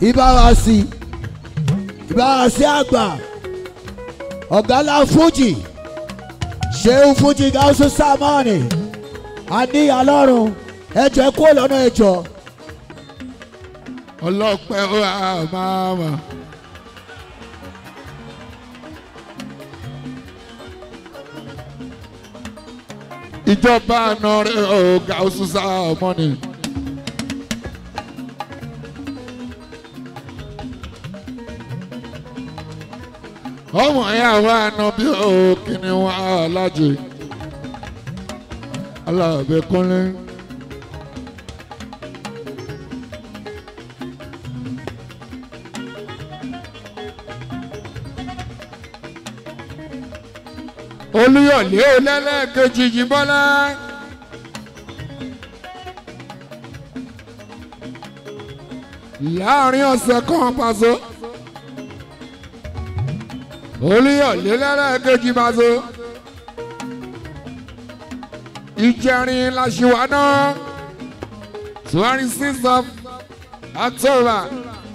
ìbárasì ìbárasì àgbà ọ̀gálá fújì ṣéun fújì gáúsù sámánì àníyàn lọ́rùn ẹjọ́ kó lọ́nà ẹjọ́ ọlọ́pẹ́ ó wà máa mà. ìjọba àná rẹ̀ ó gáúsù sámánì. ọmọ ya wà nù bí òkìní wà lájè alábẹ́kúnlé. olúyọ̀lé olẹ́lẹ́kejì jìbọ́lá. láàrin ọ̀sẹ̀ kan pàṣẹ olúyọ̀lé lẹ́lẹ́kejì pàṣẹ ìjẹrin làṣìwánà twenty six of october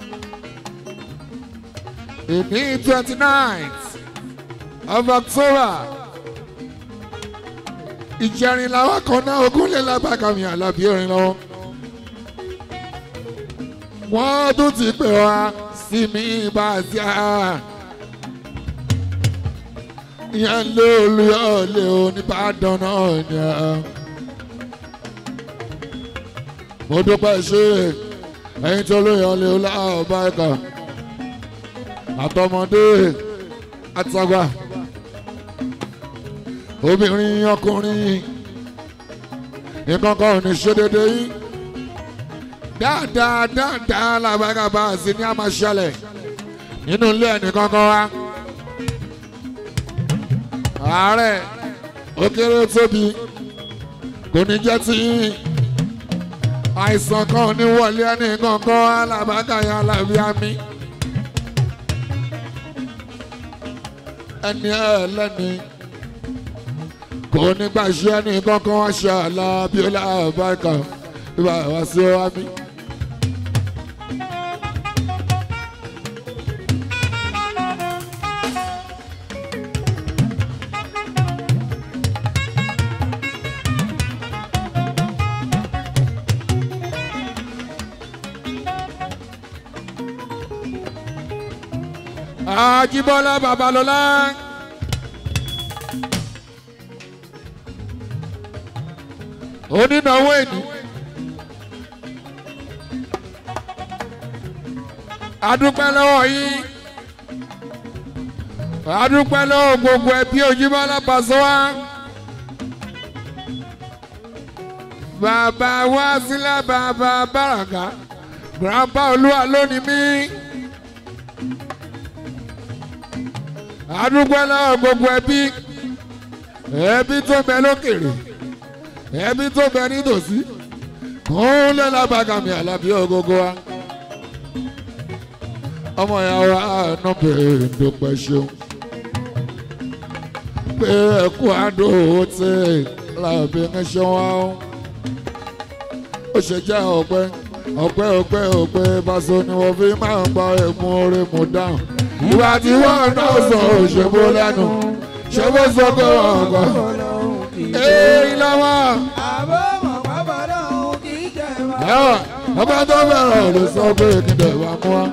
ìní twenty nine of october ìjẹrin làwọn kan náà ogúnlé lábàkàmì àlàbí orin lọ́wọ́ wọ́n tún ti pè wá sí mi bá a ti à ìyẹn lé olùyọ̀lé oníbàdàn náà ni à. mo dúpẹ́ ṣe ẹ̀yin tó olùyọ̀lé ọlọ́ọ̀bá ẹ̀ka àtọmọdé àtàgbà obìnrin ọkùnrin nǹkan kan ò ní ṣe déédéé yín dáadáa dáadáa làbára bá a sì ní a máa ṣẹlẹ̀ nínú ilé ẹnìkan kan wá. ààrẹ ó kéré tóbi kò ní jẹ́ tí àìsàn kan ò ní wọlé ẹnìkan kan wá làbákàyà làbíàmí. ẹni ẹlẹ́ni kò ní gbà ṣe ẹni kankan wá ṣe àlà abiola abaka ibà wá sí wa mi. Ajibola Babalola. onínáwó èdè adúpẹ́ lọ́wọ́ yín adúpẹ́ lọ́wọ́ gbogbo ẹbí Ojúbọ́lá Pasuma bàbá wa sílẹ̀ bàbá bàràkà grandpa olúwa lónìí mí adúpẹ́ lọ́wọ́ gbogbo ẹbí ẹbí tó bẹ lókèrè ẹbí tó bẹ nítòsí kún lé lábàgàmì àlàbí ògógó wa ọmọ ìyá wa àánú bèrè dúpẹ́ ṣeun pé ẹkú àdó owó tí làbí ń ṣe wá ó ó ṣe jẹ́ ọpẹ́ ọpẹ́ ọpẹ́ ọpẹ́ Paso ni wọ́n fi máa ń gba ẹ̀mú orí mu dáhùn ìwà tí wọ́n náà sọ òṣèbó lẹ́nu ṣé bó sọ pé wọ́n kọ́ èyí lọ́wọ́ ẹ̀wọ̀n ọba tó bẹ̀rẹ̀ ló sọ pé kí n dẹ̀ wá mú wa.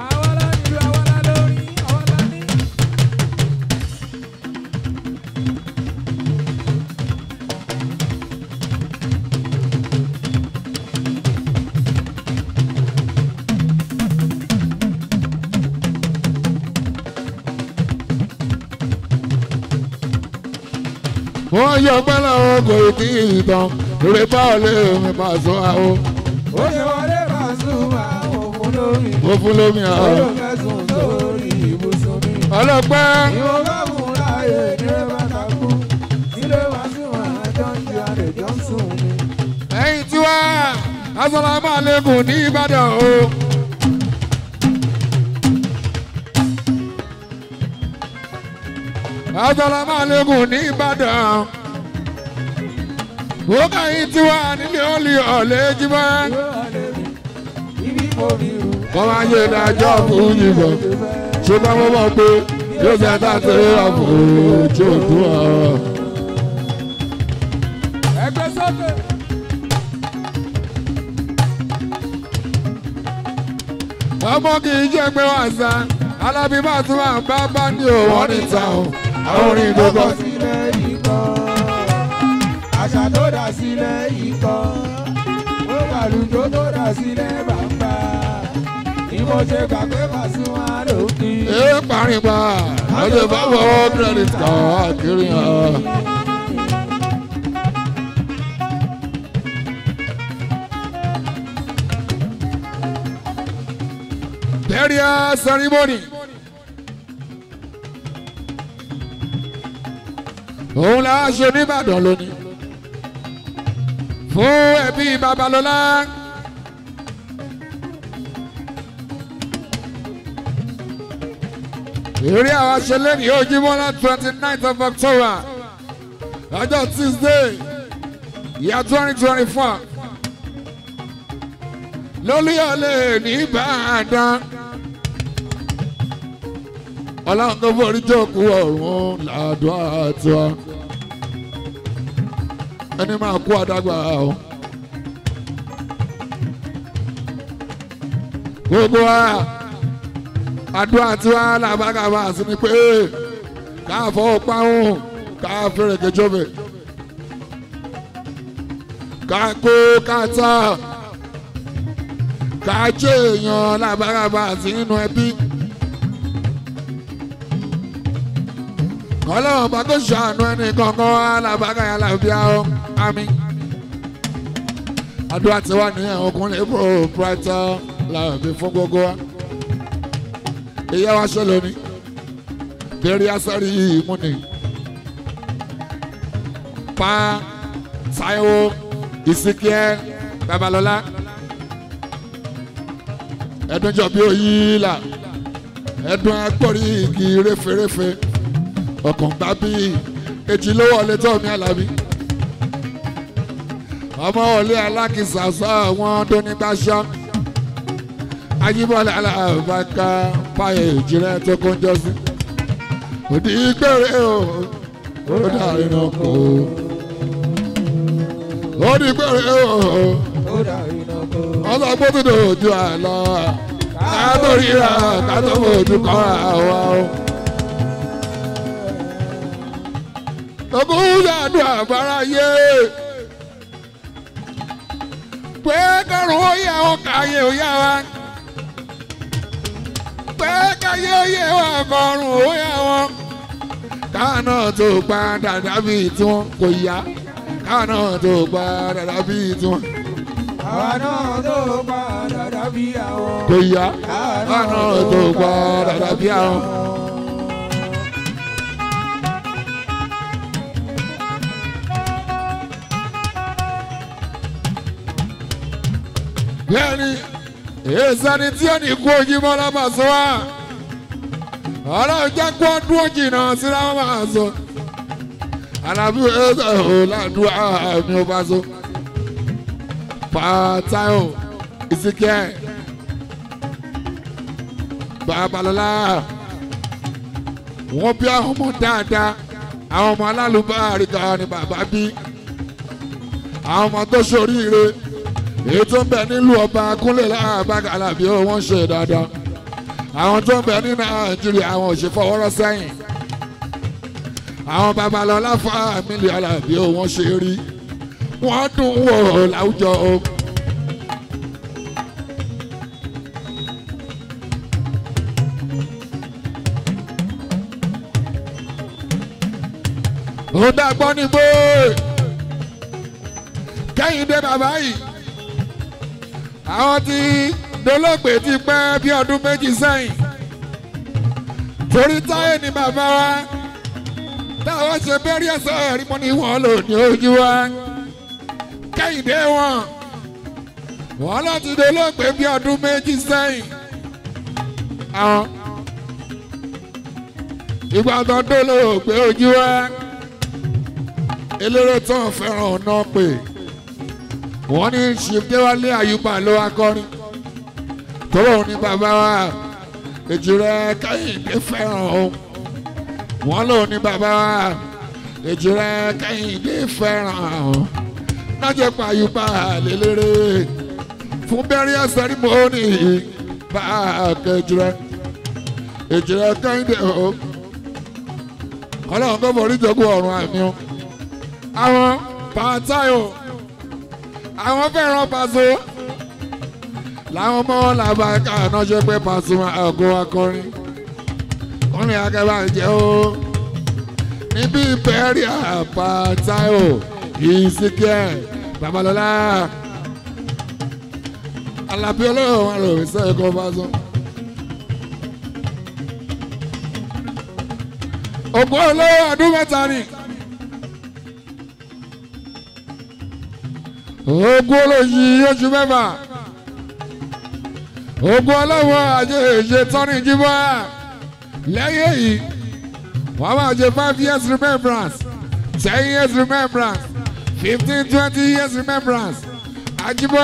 wọ́n yọ pẹ́lẹ́ o kò tí ì tán lórí báwọlé mi Paso àwọn. ó ṣe wọlé Pasuma òfin lómi mo fún lómi ó àwọn. ló fẹ̀sùn sórí ibùsùn mi. ọlọ́pẹ́ ìwọ bá fún láàyè ní bàtà kú ilé wa sí wọn àjọ ń di àlejò ń sùn ni. ẹ̀yìn tí wá asọ́lámù àlékún ní Ìbàdàn o. asọ́lámù àlékún ní Ìbàdàn. ó kàyìn tí wá nílé olè ọ̀lẹ́ jíbọ́. ìwé ọ̀lẹ́ mi ibi mo rí ru kọ́ máa yé dájọ́ fún yìnbọn ṣùgbọ́n mo mọ̀ pé yóò ṣe tá a ti rí àpò ojú òdùn ọ̀rọ̀. ẹgbẹ́ sókè. ọmọ kì í jẹ́ pé wọ́n sá alábí bá tún máa bá bá ní òwò níta o àwọn orin tó kọ́ sí. sílẹ̀ yìí kọ́ àṣà tó dà sílẹ̀ yìí kọ́ ó gbàlùjọ tó dà sílẹ̀ bàbá ni mo ṣe gbà pé Pasuma ló kí. ẹ parí pa ọjọ́ bá fọwọ́ credit card kiri hàn. burial ceremony. òun la ṣe nìbàdàn lónìí fún ẹbí babalọ́lá. eré àwọn aṣẹlẹ̀ ní ojúmọ́lá twenty ninth of october ọjọ́ tuesday ìyá twenty twenty four lólúyọ̀lẹ̀ ní ìbàdàn ọlọ́run tó forí jókòó ọ̀run làdùn àtiwá ẹni máa kú àdágbà o. gbogbo wa àdúrà tiwa làbágàbà sí ni pé ká fọwọ́ páhùn ká fẹ́rẹ̀ kẹjọ́bẹ̀ ká kó ká tà ká jẹ́ èèyàn làbágàbà sí nínú ẹbí. ọlọ́run bá tó ṣàánú ẹni kankan wá làbágà yà làbíà ó àmín. àdúrà tiwa nìyẹn ọkùnrin proprietor làbí fún gbogbo wa ìyá wa ṣe lónìí bẹ̀rẹ̀ asáré ìmúni pa Táíwò Ìsìnkẹ́ Babalọ́lá ẹdun jọ bí oyíla ẹdun agbórí igi réferéfe ọkàn gbá bí èjì ló wọlé tó mi àlàbí ọmọ wọlé alákìsà sọ àwọn tó ní gbàṣọ ayíbọ̀lẹ̀ alábàáká fàyè ìjìnlẹ̀ tó kọjọ́ sí. òdì gbèrè o ó dàrí náà kó. òdì gbèrè o ó dà iná kó. ọlọ́gbọ́n tó dojú àlọ́ kátó ríra kátó fojú kọ́ra wa o. ogún yàdùn àbáráyé pé kọrùn ó yẹ wọn kàyé ó yá wa pé káyé ó yẹ wọn kọrùn ó yá wọn káànà tó pa dàda bíi tiwọn kò yá káànà tó pa dàda bíi tiwọn àwa náà tó padà dàbí àwọn. kò yá káànà tó pa dàda bíi àwọn. bẹ́ẹ̀ni èsàní tí ó ní kú ojúmọ́ lọ́mọ sọ wá ọlọ́run jẹ́ kó dúró jìnnà síra wọn máa sọ alábí ẹ̀sẹ̀ ò ládùúgbò àmì ọba sọ pàtàkì ìsìnkẹ́ babalọ́lá wọ́n bí àwọn ọmọ dáadáa àwọn ọmọ alálùbáàrí kan ni bàbá bí àwọn ọmọ tó ṣoríire èyí tó ń bẹ nílùú ọba kúnlẹ̀ láàbàgàlà bí wọ́n ṣe dáadáa àwọn tó ń bẹ ní nàìjíríà àwọn ò ṣe fọwọ́rọ́ sẹ́yìn àwọn babalọ́lá fámìlì alábí wọ́n ṣe rí wọ́n dùn wò láwùjọ o. ó dàgbọ́ ní gbó kẹ́hìndé bàbá yìí àwọn tí dolóògbé ti pẹ́ bí ọdún méjì sẹ́yìn torí táyé ni bàbá wa táwọn ṣe bẹ́rí ẹ̀sọ́ rí mọ́ ní wọ́n lò ní ojú wa kẹ́hìndé wọn wọ́n lọ ti dolóògbé bí ọdún méjì sẹ́yìn àwọn ìgbà tó dolóògbé ojú wa eléré tó ń fẹ́ràn ọ̀nà pè wọ́n ní ṣìfẹ́wálé àyùbá ló wá kọrin tọ́lọ́ ní bàbá wa èjì rẹ kẹ́hìndé fẹ́ràn o wọ́n lò ní bàbá wa èjì rẹ kẹ́hìndé fẹ́ràn o nájẹ́ pààyùpá lélẹ́rẹ́ fún burial ceremony bá a kẹ́jì rẹ èjì rẹ kẹ́hìndé o ọlọ́run tó forí jogún ọ̀run àmì o àwọn pàtàyò àwọn fẹ́ràn pàṣẹ làwọn ọmọ làbàkà náà ṣe pé Pasuma àgọ́ akọrin wọ́n ní akẹ́bà jẹ́ o níbi bẹ́ẹ̀rì àpàtàyò ìsìnkẹ́ babalọ́lá alábí olóòwò wọn lò wí sẹ́yìn kó bá sọ. ògbó olówó ọdún mẹ́ta ni. ogun olóyìn oṣù mẹ́fà ogun ọlọ́wọ́ àjẹ èṣe tọ́ni jíbọ́ lẹ́yìn èyí wọ́n máa ṣe five years remembrance ten years remembrance fifteen twenty years remembrance àjíbọ́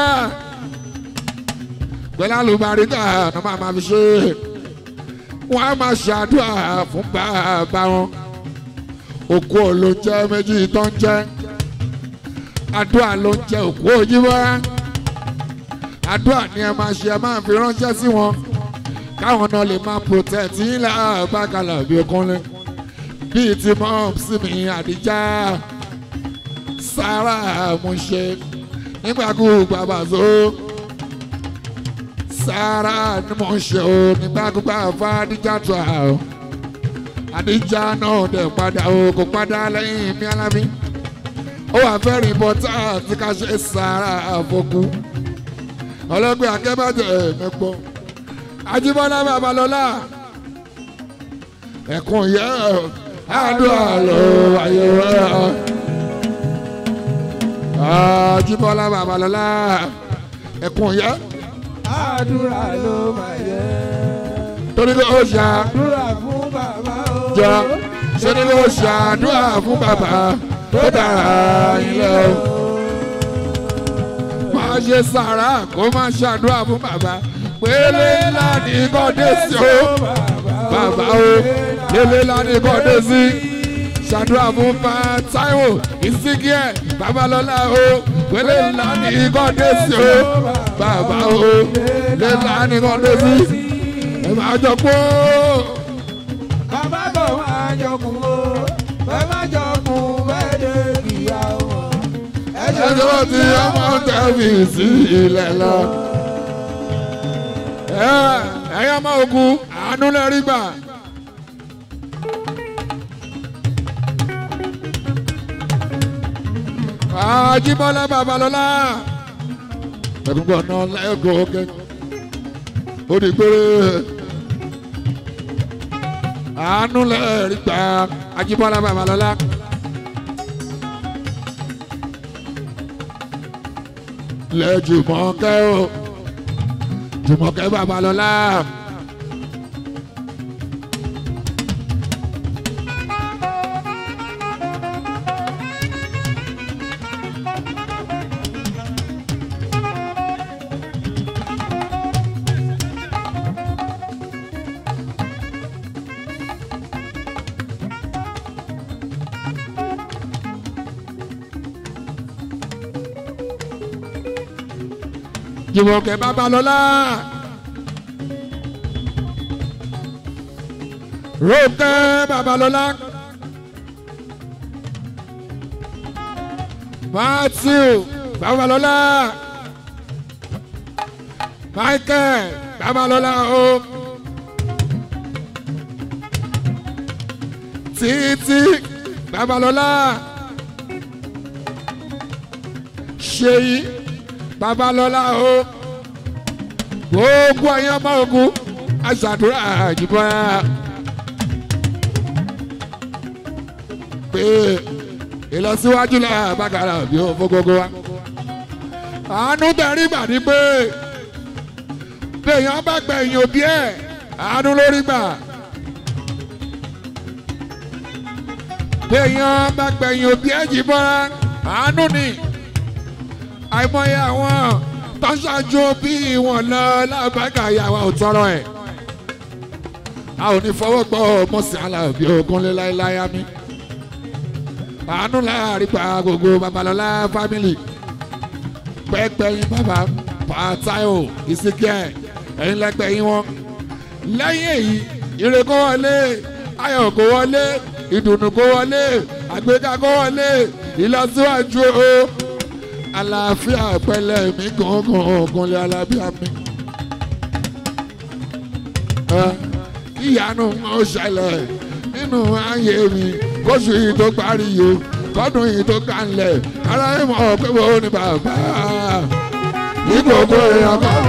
pẹ̀lú àlùbáríkà ní wọ́n máa fi ṣe wọ́n á máa ṣàdúrà fún bàbá wọn òkú olóúnjẹ méjì tó ń jẹ́ àdúrà ló ń jẹ òkú òjìbọ́ àdúrà ni ẹ máa ṣe ẹ máa fi ránṣẹ́ sí wọn káwọn náà lè máa protect yín láàbàkàlà bí okúnlé bíi ti mọ́ sí mi àdìjá sára mo ṣe nígbàkúgbà bàzó sára ni mo ṣe o nígbàkúgbà fàdíjà tó a o àdìjá náà dẹ̀ padà o kò padà lẹ́yìn mi alábí ó wà fẹ́ rìn bọ́tà tí ká ṣe sára àfọkù ọlọ́gbẹ́ akẹ́bàjẹ́ mẹ́gbọ́ Ajíbọ́lá Babalọ́lá ẹ̀kún yẹ àdúrà lọ àyẹ̀wò Ajíbọ́lá Babalọ́lá ẹ̀kún yẹ àdúrà ló máa yẹ. torí kò ó ṣá àdúrà fún bàbá o. jọ ṣe ni kò ṣàdúrà fún bàbá tó dára ilé o máa ṣe sàrà kó máa ṣàdúrà fún bàbá pélé ńlá ní kọ́dé sí o bàbá o pélé ńlá ní kọ́dé sí ṣàdúrà fún bá Táíwò ìsìnkíẹ Babalọ́lá o pélé ńlá ní kọ́dé sí o bàbá o pélé ńlá ní kọ́dé sí ẹ máa jọ pé bàbá bọ̀ máa jọkùn o bẹ́ẹ̀ má jọkùn bẹ́ẹ̀ dé kìá wọn. ẹjọ́ tí ọmọ tẹ̀mí sí ilẹ̀ lọ. ẹ̀yà máa ogun àánú lẹ́rí gbà. Ajíbọ́lá Babalọ́lá ẹ̀gbọ́n náà lẹ́gọ̀ọ́ kẹ́ ó di péré àánú lẹ́rí gbà Ajíbọ́lá Babalọ́lá. lẹ Jùmọ̀kẹ́ o Jùmọ̀kẹ́ Babalọ́lá. Jùmọ̀kẹ́ Babalọ́lá. Rónkẹ́ Babalọ́lá. Matthew Babalọ́lá. Michael Babalọ́lá o. Títí Babalọ́lá. Ṣèyí Babalọ́lá o gbogbo ẹ̀yin ọmọ ogun aṣàdúrà àjùbọ pé ìlọsíwájú là bàgàrà bí ó fọgọgọ wa àánú tẹrí gbà ní pé béèyàn bá gbẹ̀yìn òbí ẹ̀ àánú lórí gbà béèyàn bá gbẹ̀yìn òbí ẹ̀ jìbọn àánú ni àìmọye àwọn tọ́ṣájú bí wọn lọ lábàgà ìyàwó òtọ́rọ̀ ẹ̀ a ò ní fọwọ́ gbọ́ mọ̀sí alábí ogunlé láéláé mi àánú láàrin pa gbogbo babalọ́lá fámìlì pẹ́ẹ́pẹ́yìn bàbá pàtàyò ìsìnkẹ́ ẹ̀yin lẹ́gbẹ̀yìn wọn lẹ́yìn èyí ire kó wọlé ayọ̀ kó wọlé ìdùnnú kó wọlé àgbéga kó wọlé ìlọsíwájú o àlàáfíà pẹ̀lẹ́ mi gángan ògùnlé alábíà mi. ìyanu ó ṣẹlẹ̀ nínú ayé mi kóṣù yìí tó parí yìí kọ́dún yìí tó kànlẹ̀ ara ẹ̀ mọ̀ pé mo ní bàbá ìgbòho èèyàn kan.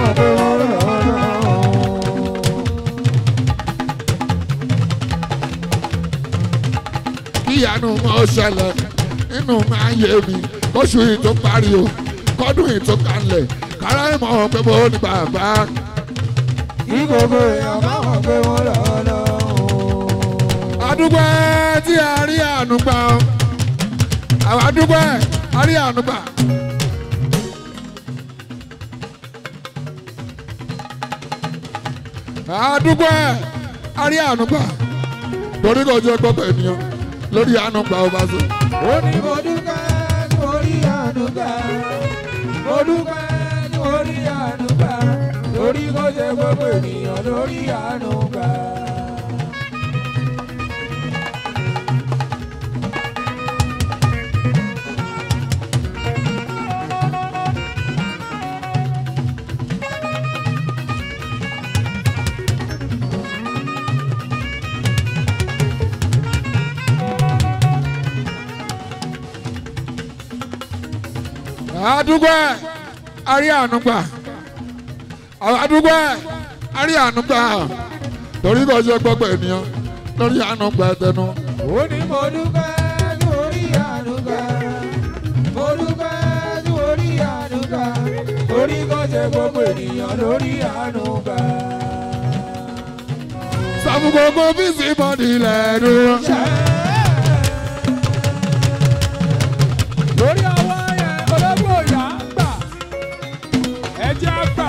ìyanu ó ṣẹlẹ̀ nínú ayé mi kóṣù yìí tó parí o kọ́dún yìí tó kànlẹ̀ kára ẹ̀ mọ̀ pé mo ní bàbá. Kí gbogbo èèyàn bá mọ̀ pé wọ́n lọ lọ. àdúgbò tí a rí àánú gbà ọ́ àwọn àdúgbò a rí àánú gbà. àdúgbò a rí àánú gbà torí kò jẹ́ gbọ́pọ̀ ènìyàn lórí àánú gbà ó bá so. Ó ní mo dúpẹ́ tí mo rí àánú gbà. Mo dúpẹ́ tí mo rí àánú gbà. Torí kò ṣe gbogbo ènìyàn lórí àánú gbà. àdúgbò a rí àánú gbà àwọn àdúgbò a rí àánú gbà torí kò jẹ́ gbọ́pọ̀ ènìyàn lórí àánú gbà tẹnu. Ó ní mo dúpẹ́ tí mo rí àánú gbà. Mo dúpẹ́ tí mo rí àánú gbà. Torí kò ṣe gbogbo ènìyàn lórí àánú gbà. sàmù gbogbo bísí bọ́dì lẹ́nu. lórí ọwọ́ yẹn ológbò ìyá gbà ẹjẹ́ gbà.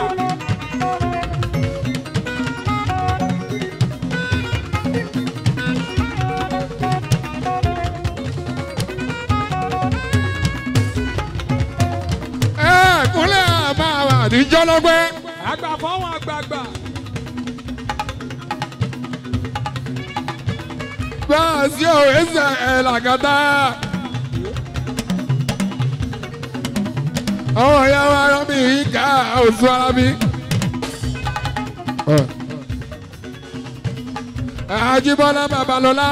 ẹ kúnlẹ̀ máa wà níjọ́ lọ́gbẹ́. àgbà fọwọ́n àgbààgbà. bá a sí òwe sẹ ẹ làgàtà. àwọn ìyá wa rán mi yìí ká oṣù ara mi. Ajíbọ́lá Babalọ́lá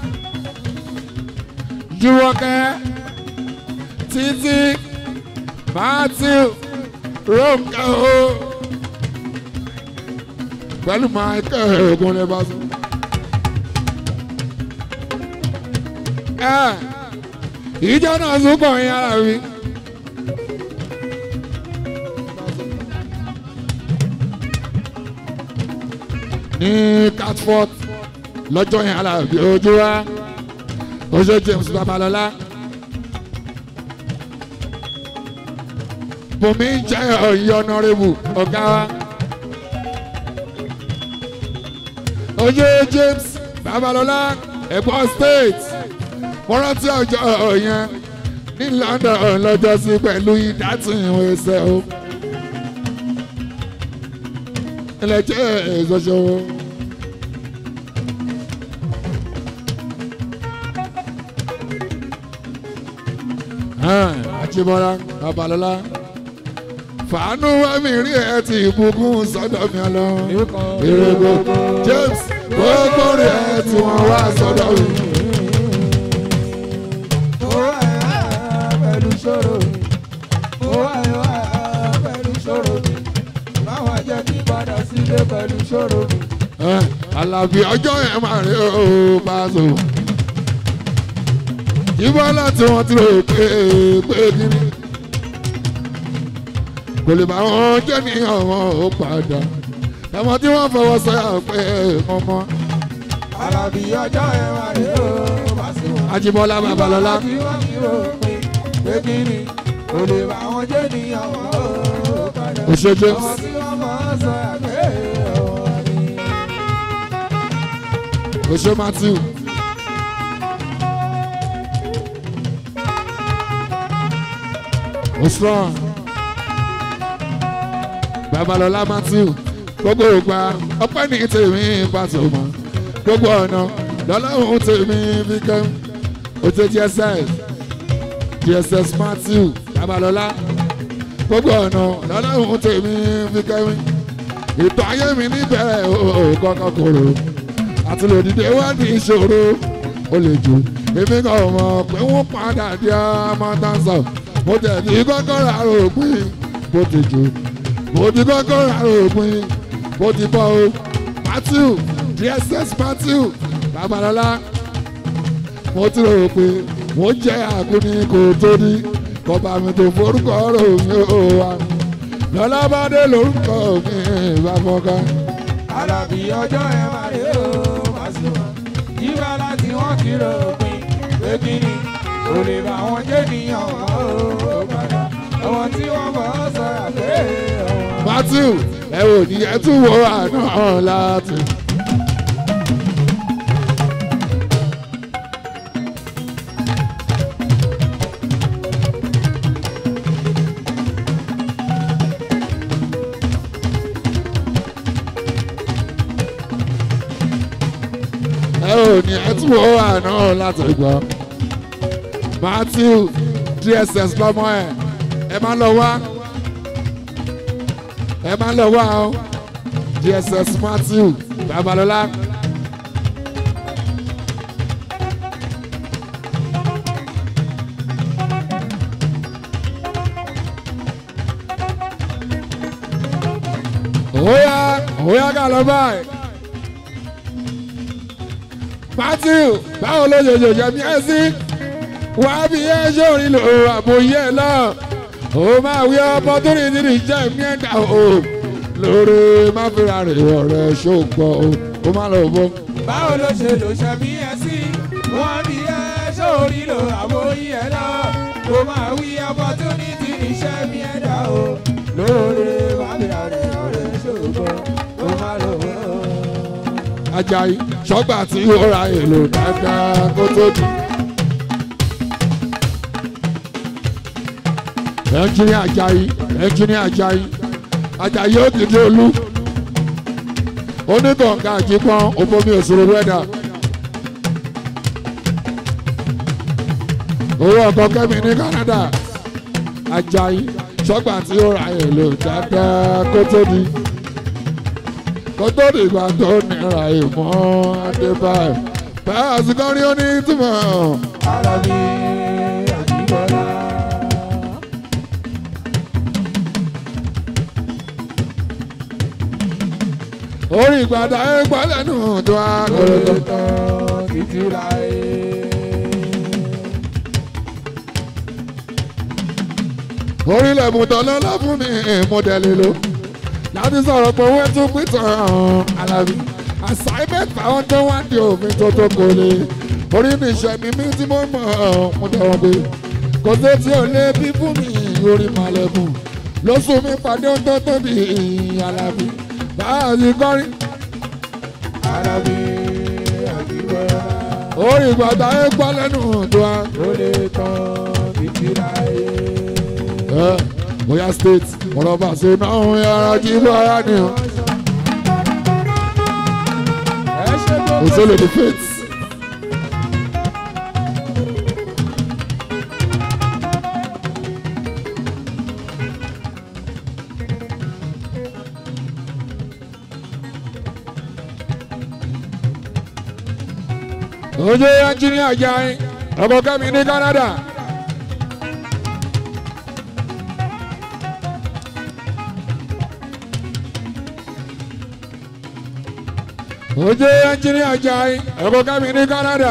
Jùwọ́kẹ́ Títí Matthew Ronke o pẹ̀lú Michael Ogunlẹ́bàṣọ. ìjọ náà súnkọ̀ yín ara mi. ní catford lọ́jọ́ yẹn alábí ojú wa oṣù James Babalọ́lá bùnmi jẹ́ ọ̀yọ́ ọ̀nàrẹ́bù ọ̀gá wa oṣù James Babalọ́lá ẹ̀gbọ́n state mo rántí ọjọ́ yẹn ní London lọ́jọ́ sí pẹ̀lú ìdátún ìwé ẹsẹ̀ o. ilẹ̀ jẹ́ ìṣoṣo. Àjíbọ́lá Babalọ́lá fàánú wẹ́mí rí ẹ ti ìbùkún sọ́dọ̀ mi lọ. èrè gbogbo James gbogbo rí ẹ tí wọ́n wá sọ́dọ̀ mi. mo wá ẹ̀ pẹ̀lú ṣòro mi. mo wá ẹ̀ pẹ̀lú ṣòro mi. báwọn jẹ́ kí padà sílé pẹ̀lú ṣòro mi. Àlàbí ọjọ́ yẹn máa rí o Paso. Ìbọn láti wọn ti rò pé pé kíní. Kò lè bá wọn jẹ́ ní ọ̀wọ́n ó padà. Ẹ̀mọ́ tí wọ́n fọwọ́ sọ́yà pé ọmọ. Àlàbí ọjọ́ ẹ̀ wà rí o bá sí wọn. Ajíbọ́lá Babalọ́lá. Ìbọn láti wọ́n ti rò pé pé kí ni kò lè bá wọn jẹ́ ní ọ̀wọ́ o. padà. Ó ṣe James. Àwọn tí wọ́n mọ̀ ọ́ sọ àgbẹ̀ ọ̀wọ́ ni. ó ṣe matthew. ó strong. babalọla matthew gbogbo ògbà ọpẹ́ ní tèmi pàtó mọ́ gbogbo ọ̀nà lọ́lọ́run tèmi fi kẹ́ ó ṣe dss dss matthew babalọla gbogbo ọ̀nà lọ́lọ́run tèmi fi kẹ́ ètò ayé mi níbẹ̀rẹ̀ ó kọ́kọ́ kòrò àti lòdìdé wá ní ìṣòro ó lè jù èmi kan mọ̀ pé wọ́n padà di amọ̀tànsán mo tẹ̀lé kọ́kọ́ ra òpin bó ti jù mo ti kọ́kọ́ ra òpin bó ti bọ́ o matthew dss matthew babalọ́lá mo ti rò pé mo jẹ́ àgúnni kò tó ní kọba mi tó forúkọ rò mí ó wà lọ́lábàdé lórúkọ mi ìbáfọ́ká. Àlàbí ọjọ́ ẹ máa rí o, Pasuma. Yíba láti wọ́n kìlọ̀ òpin, pé kí ni kò lè bá wọn jẹ́ níyàn ó padà. Àwọn tí wọ́n mọ̀ ọ́ sọ àgbẹ̀ ọ̀wọ́. matthew ẹ ò ní ẹ tún wo àná láti. ẹ ò ní ẹ tún wo àná láti gbọ́. matthew dss lọ́mọ ẹ̀ ẹ máa lọ wá ẹ máa lọ wá o dss matthew babalọla. Oya, oya ká lọ báyìí. Matthew, báwo ló ṣe ṣòṣe bí ẹ sí? Wàá bí ẹ ṣòrin lò àbòyẹ náà. Ó máa wí opportunity ní jẹ́ mi ẹ̀dá o. Lórí má fira rè ọ̀rẹ́ ṣògbọ́n o. Ó má lọ bọ́. Báwo ló ṣe lò ṣe bí ẹ sí? Wọ́n bí ẹ sórí lò àbóyí ẹ lọ. Kò máa wí opportunity iṣẹ́ mi ẹ̀dá o. Lóore wà bí àrẹ ọ̀rẹ́ ṣògbọ́n, ó má lò ó. Ajayi ṣọ́gbà tí ó ra èlò dáadáa kó tó di. Ẹnjíníà Ajayi ẹnjíníà Ajayi Ajayi ó dìde olú. Onígbọ̀ngà àjípọ́n òfomi òṣòro wẹ́dà. Owó ọkọ̀ kẹ́mi ní Canada. Ajayi ṣọ́gbà tí ó ra èlò dáadáa kó tó di kó tó dìgbà tó nira ìmọ̀ adébáyé báyà síkọ́rí ó ní túmọ̀ Àlàbí Àjíbọ́lá. orí ìgbàdá ẹ gbọ́ lẹ́nu tó a kọ̀rọ̀tọ̀. Tán títí láyé. orílẹ̀ mùtọ́ lọ́lá fún mi mọ́dẹ̀lì ló láti sọ̀rọ̀ pé owó tún pìtàn alábí assignment àwọn tó wá di òfin tó tó kò lè orí mi ìṣẹ̀mí mi tí mo mọ̀ mo dẹ̀wọ̀n pé kò sí tí ò lé bí fún mi orí màlẹ́kùn lóṣù mi pàdé ohun tó tóbi alábí báyà sí kọ́rí Àlàbí Àjíbọ́lá. orí ìgbàdá ẹ gbọ́ lẹ́nu tó a. Ó lè tán títí láyé. ẹ bóyá state ọ̀rọ̀ bàṣẹ náà ń yára jí bọ́ra ni o. Ẹ ṣe tó òṣèlú the faith. ojú ẹnjìníà Ajayi ọkọ kẹmi ní Canada. ojú ẹnjìníà Ajayi ọkọ kẹmi ní Canada.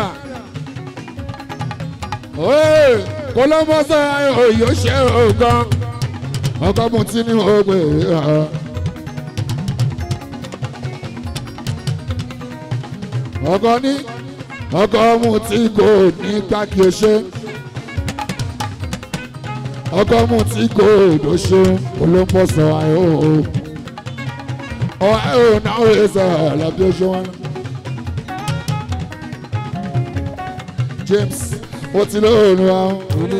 oye kọlọmọsọ oyè ṣe ògán ọkọ mu tí ní ògbè hàn. ọkọ ní ọkọ mu tí kò ní gbàgbé ṣe ọkọ mu tí kò èdò ṣe olóńpọ̀ sọ ayé o ọ ayé o náà ó yẹ sọ ọ̀làbí oṣù wọn. James ó ti lóòrùn àwọn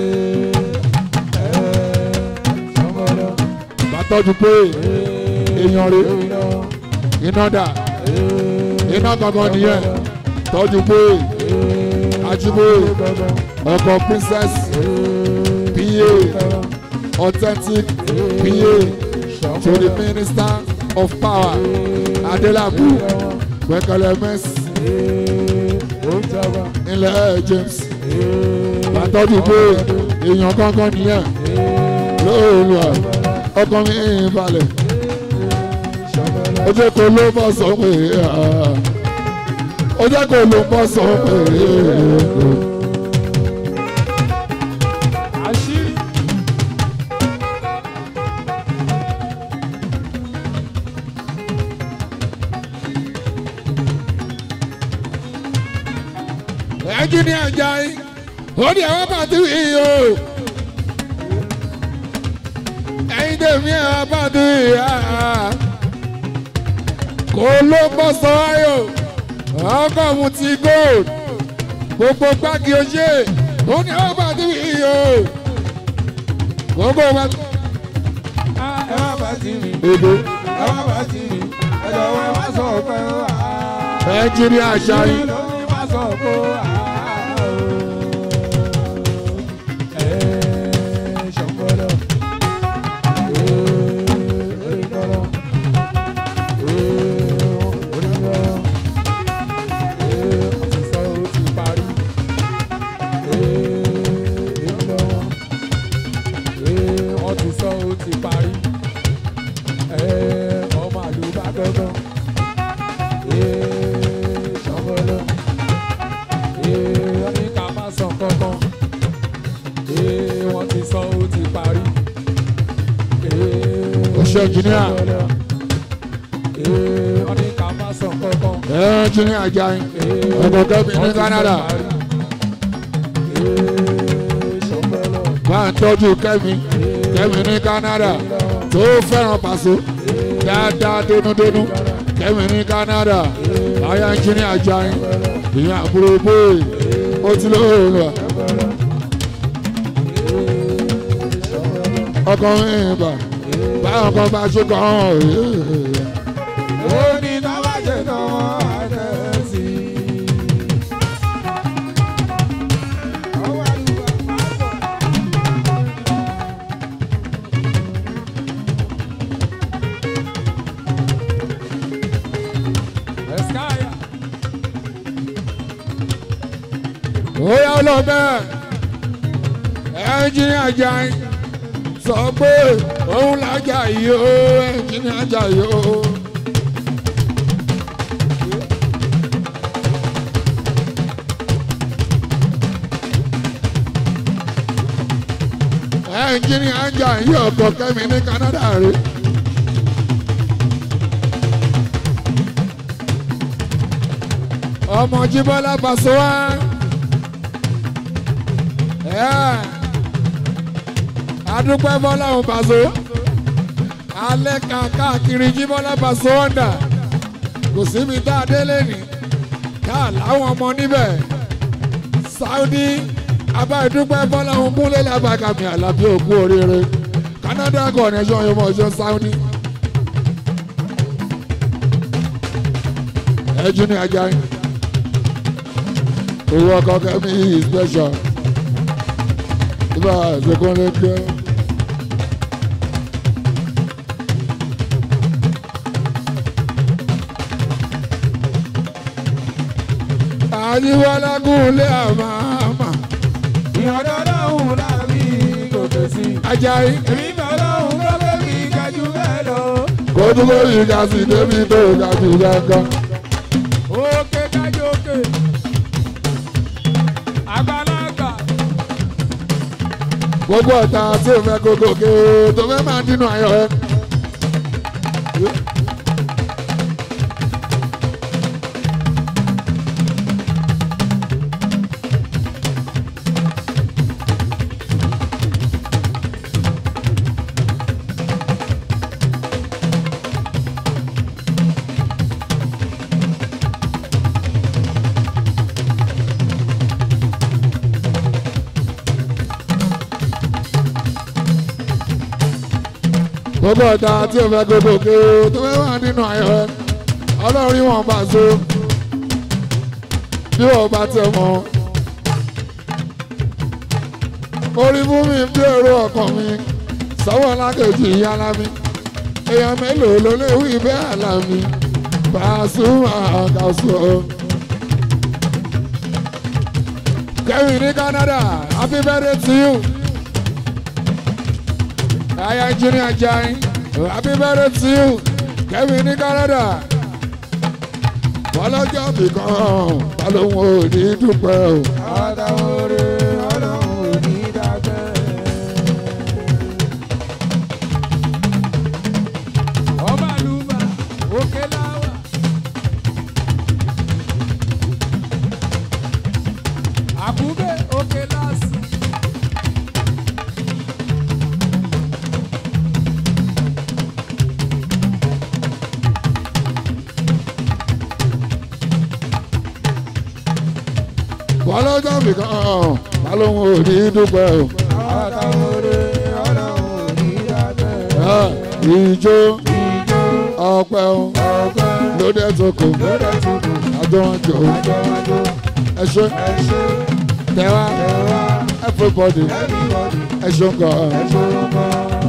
bàtọ́jú pé èèyàn rè iná dà iná gangan nìyẹn tọ́jú pé ajíbóyè ọkọ̀ princess pa authentic pa to the minister of power adelabu gbẹkẹlẹ mẹs ilẹ̀ james bàtọ́jú pé èèyàn gangan nìyẹn lóòrùn à ọkàn mi ń balẹ̀ ó jẹ́ kó ló bọ́ sọ pé ó jẹ́ kó ló bọ́ sọ pé àṣírí ẹ̀jú ní ẹja yìí ó ní ẹ̀wọ́n pàtó yìí o ẹ̀yin tèmi ẹ̀wọ́n pàtó yìí kó ló bọ́ sọ ayò ọkọ̀ mu ti gold gbogbo gbági oṣé ó ní ẹ̀wọ́n pàtó yìí o gbogbo wa. ẹ má bá ti mi èdè ẹ má bá ti mi ẹ jọ̀wọ́ ẹ má sọ pé ó wà á. ẹ̀jú ní àṣà yìí. ló ní má sọ pé ó wà á. ẹ ṣọ̀gbọ́dọ̀ ẹ orígbọ́dọ̀ ẹ orígbọ́dọ̀ ẹ ọtí sọ ó ti parí ẹ orígbọ́dọ̀ ẹ ọtí sọ ó ti parí ẹ ọmọ àlùbá gbọ́dọ̀ ṣọ́bọ̀lọ́ wọ́n ní ká má sọ kankan wọ́n ti sọ ó ti parí. Oṣù Engineer. wọ́n ní ká má sọ kankan. ẹ̀jú ní àjà yìí ọkọ̀ kẹ́mi ní Canada ṣọ́bọ̀lọ́ máa ń tọ́jú kẹ́mi kẹ́mi ní Canada tó fẹ́ràn pàṣẹ dáadáa dénúdénú kẹ́mi ní Canada àyà ń jí ní àjà yìí ìyẹn àbúrò bóyè ó ti lóòrùn à. ọkọ̀ mi bà báwọn kan bá ṣe kàn án ó ní tábàjẹ́ kan wọ́n á tẹ̀ sí i. ọwọ́ àlùbá máa bọ̀. Eskaya. Oya ọlọ́bẹ̀ ẹnjìnì Àjàyí sọ pé òun lájà yìí ó ẹnjìnì Àjàyí ó. ẹnjìnì Àjàyí ọkọ̀ kẹ́mi ní Canada rè. ọmọ Jíbọ́lá Pasuma adúpẹ́ fọláhùn Paso alẹ́ kan káàkiri Jíbọ́lá Paso ọ̀dà kò síbi tá a délé ní ká láwọn ọmọ níbẹ̀ Saudi abáyédúpẹ́ fọláhùn kúnlé lábàkàmì àlàbí òkú oríire Canada connection yóò mọ̀ ṣe Saudi. ẹjú ní Àjàyí owó ọkọ kẹmí special ibà ṣèkúnlé kí. àyíwọ́lá gúnlé àmàmà ìyọ̀dọ̀ lọ́hùn láàbí gòkè sí. Àjàyí èmi bẹ̀ lọ́hùn lókè mi kájú bẹ́ẹ̀ lọ. kó tún lórí ìka sí débi tó ga jù gángan. òkè kájú òkè. àgbàlagbà. gbogbo ọ̀tá tí ò fẹ́ kókó ké tó fẹ́ máa dínú ayọ̀ ẹ. gbogbo ọ̀tá tí o fẹ́ gbogbo òkè o tó fẹ́ wà nínú ayọ̀ rẹ ọlọ́run wọn bá so bí wọ́n bá tẹ̀ mọ́ orí fún mi bí èrò ọkàn mi sọ́wọ́ lákèjì ìyára mi èèyàn mélòó ló lè wí bẹ́ẹ̀ àlà mi Pasuma àgàsọ. Kevin ní Canada happy birthday to you. Aya Junior Jai happy birthday to you. Kevin ní Canada. Bọ́lọ́jọ́ bìkan balóhùn ò ní dúpẹ́ o. àtàwọn oore ọlọ́run ò ní dákẹ́. ọba àlùbà òkè láwà. àkúgbé òkè lásì. Bọ́lọ́jọ́ bìkan balóhùn ò ní dúpẹ́ o. àtàwọn oore ọlọ́run ò ní dákẹ́. Ah, Ìjó ìjó ọpẹ́ o ọgbẹ́ lóde tó kù lóde tukù àjọ wọn jò ó. àjọwájú Ẹ ṣe ẹ ṣe tẹ́wá ẹ wá everybody everybody ẹ ṣe ń kọ́ ọ. ẹ ṣe ọmọ.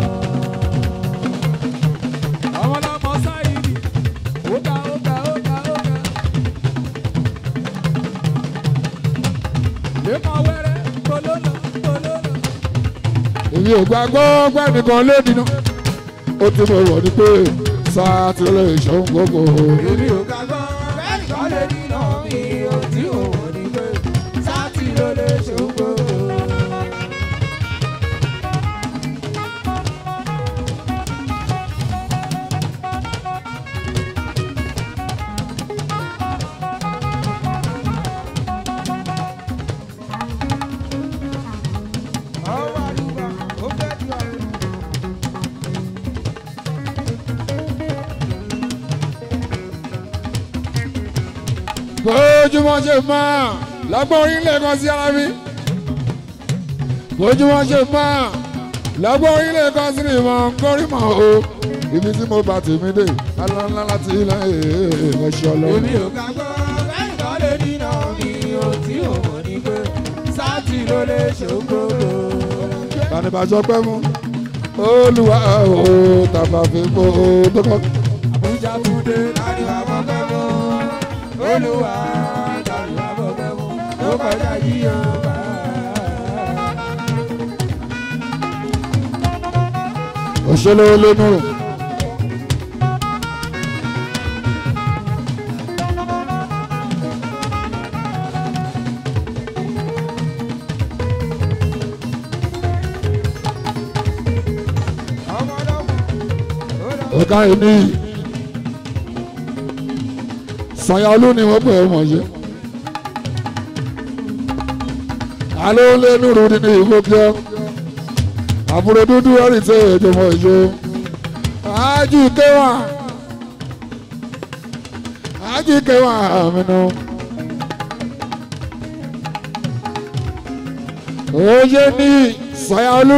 àwọn ọlọmọ sáyidì ó ga ó ga ó ga ó ga. lẹ́kọ̀ọ́ wẹ́rẹ́ kólónà kólónà. èmi ò gbàgbọ́ gbẹ́nìkan lédìínú ó ti mọ̀ wọ̀ ní pé sáà tí ó lè ṣòun gbogbo èmi ò gbàgbọ́ bẹ́ẹ̀ nìkan lè nínà mi ò tí ò wọ́n ní pé sátì ló lè ṣògbó. ọwọ́ àdúgbò ó fẹ́ di ọ̀run. bójúmọ́ ṣe máa lọ́gbọ́n orílẹ̀ kan sí ara mi bójúmọ́ ṣe máa lọ́gbọ́n orílẹ̀ kan sí ìmọ̀ kórìmọ̀ o ibi tí mo bá tèmi dé alọ́nlá láti ilẹ̀ ẹ̀ẹ́dẹ̀ẹ́dẹ́ ọlọ́run. èmi ò gbàgbọ́ bẹ́ẹ̀ nìkan lè nínà mi ò tí ò wọ́n ní pé sátì ló lè ṣògbó. Bànìbàjọ́ pẹ́ mú olùwà o tàbá fi mú o tó kọ́. Àbújá túndé láti wà fọ́fẹ́ mú. Olúwa láti wà fọ́fẹ́ mú. Ó kọjá yíyọ bá. òṣèlú olónú rò. Ọmọ ọlọ́mọ. Ó lọ. ọ̀gá yìí ní Sanyaolu ni wọ́n pè é mọ̀ ṣe. alo lé nuru nínú ìfowópamọ́ àbúrò dúdú ẹ̀rì tẹ̀ ẹ̀jọ̀mọ̀ ìṣó. ájú kéwà ájú kéwà àmínú. òye ní Sanyaolu.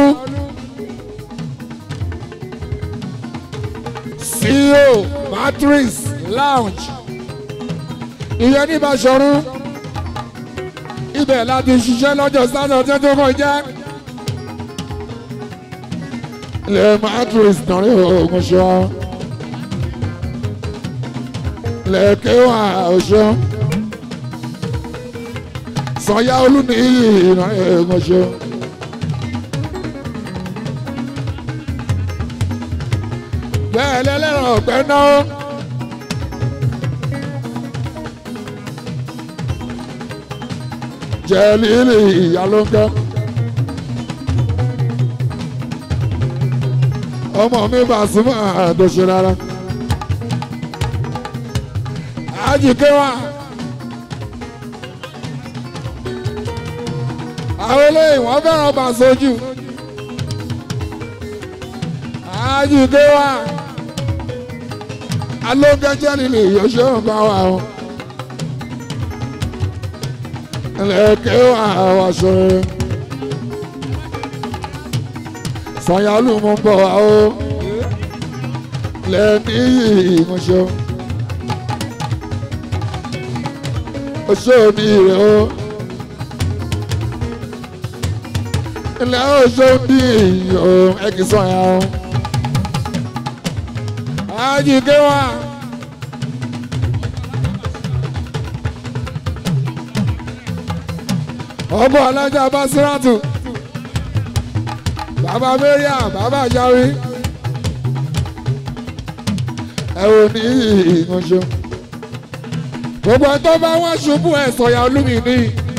CEO Matrix Lounge ìyẹn ní Ìbáṣọ̀run ibẹ̀ láti ṣiṣẹ́ lọ́jọ́ sátọ̀dé tó kọjá ilẹ̀ Matrix nàrí ogun ṣọ́ lẹ́kẹ̀wà ọ̀ṣọ́ Sanyaolu ní nàrí ogun ṣọ́. bẹ́ẹ̀ lẹ́lẹ́rọ̀ ọ̀pẹ náà. jẹ́lílì ìyálóńgá. ọmọ mi bá súnmọ́ àdóṣe rárá. àjìké wa. àwọn eléyìí wọ́n fẹ́ràn bá sójú. àjìké wa alógẹjẹ nílé ìyọṣẹ ọba wa o ẹlẹkẹ wa wa sọ̀rọ̀ Sanyaolu mo ń bọ̀ wá o lẹ́ni ìmọ̀ṣọ́ oṣó ní ìrẹ̀ o ilẹ̀ oṣó ní ìyọ̀ ẹ̀kísọ̀ ya o ajíké wa. ọmọ alájà basiratu bàbá mariam bàbá yarí ẹ ò ní ìyanṣọ gbogbo ẹni tó bá wá ṣubú ẹ sọyà olúmi ní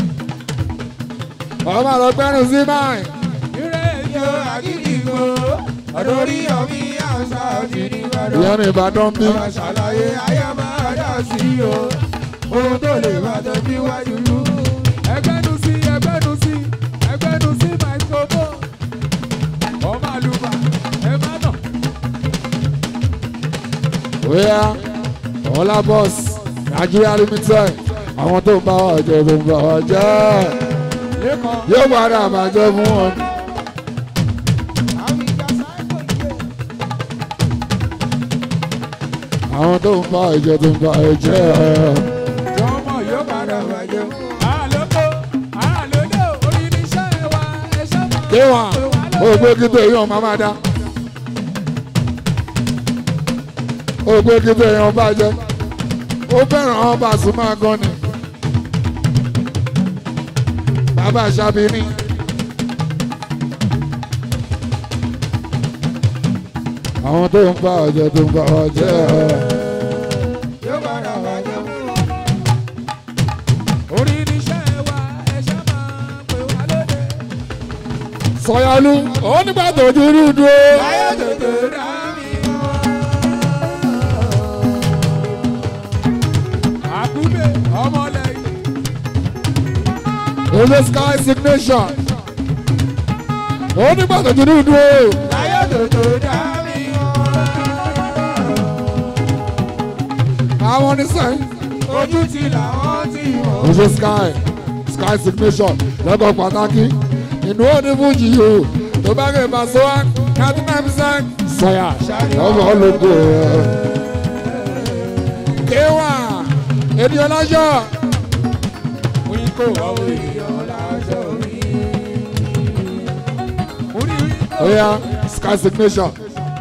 ọmọ àlọgbẹrún sí báyìí Ire yo àgídìgbò, ọ̀dọ̀ orí ọ̀mí àṣà òjì ní Ìbàdàn. ìyẹn ní ìbàdàn bí Ọba ṣàlàyé ayé máa dá sí o. Ohun tó lè bá tó fi wájú lú. Ẹgbẹ́nu sí ẹgbẹ́nu sí ẹgbẹ́nu sí microphone. Ọmọ àlùbà ẹ má nà. bóyá ọlá bọ́s nàìjíríà limited àwọn tó ń bá wa jẹ tó ń bá wa jẹ Lẹ́kọ̀ọ́. yóò padà bàjẹ́ fún wọn. Àwọn ìjà sáìkò ìgbé. àwọn tó ń bá ìjẹ tó ń bá ìjẹ Jọmọ yóò padà bàjẹ́. Àlọ́kọ́ àlọ́lẹ́ orí ní iṣẹ́ wa ẹ̀ṣẹ́ máa. kéwà ó gbé kíkọ́ èèyàn máa máa dá ó gbé kíkọ́ èèyàn bàjẹ́ ó fẹ́ràn àwọn bàṣù máa gan ni bàbá àṣàbí ni àwọn tó ń bá ọjọ́ tó ń bá ọjọ́ Yóò padà bàjẹ́. Orí ní iṣẹ́ wa ẹ̀ṣẹ́ máa pè wá lóde. sọyálú ó nígbà tó dúró dúró. Láyé tètè dá mi mọ́. Àkúbè ọmọlẹ́yìn. Oye sky signation. Ó nígbà tó dúró dúró. Láyé tètè dá mi mọ́. Àwọn oníṣẹ́. Ojú ti làwọn ti mọ̀. Oye sky sky signation lọ́kọ̀ pàtàkì. Inú òní fújì yìí o. Tó bá gbé Paso wa ninety nine percent. Sọ̀yà ọmọ ológo. Kéwà ènìyàn lájọ́. Oyin kò wá èèyàn láṣọ rí. Orí rí. Oya sky signation.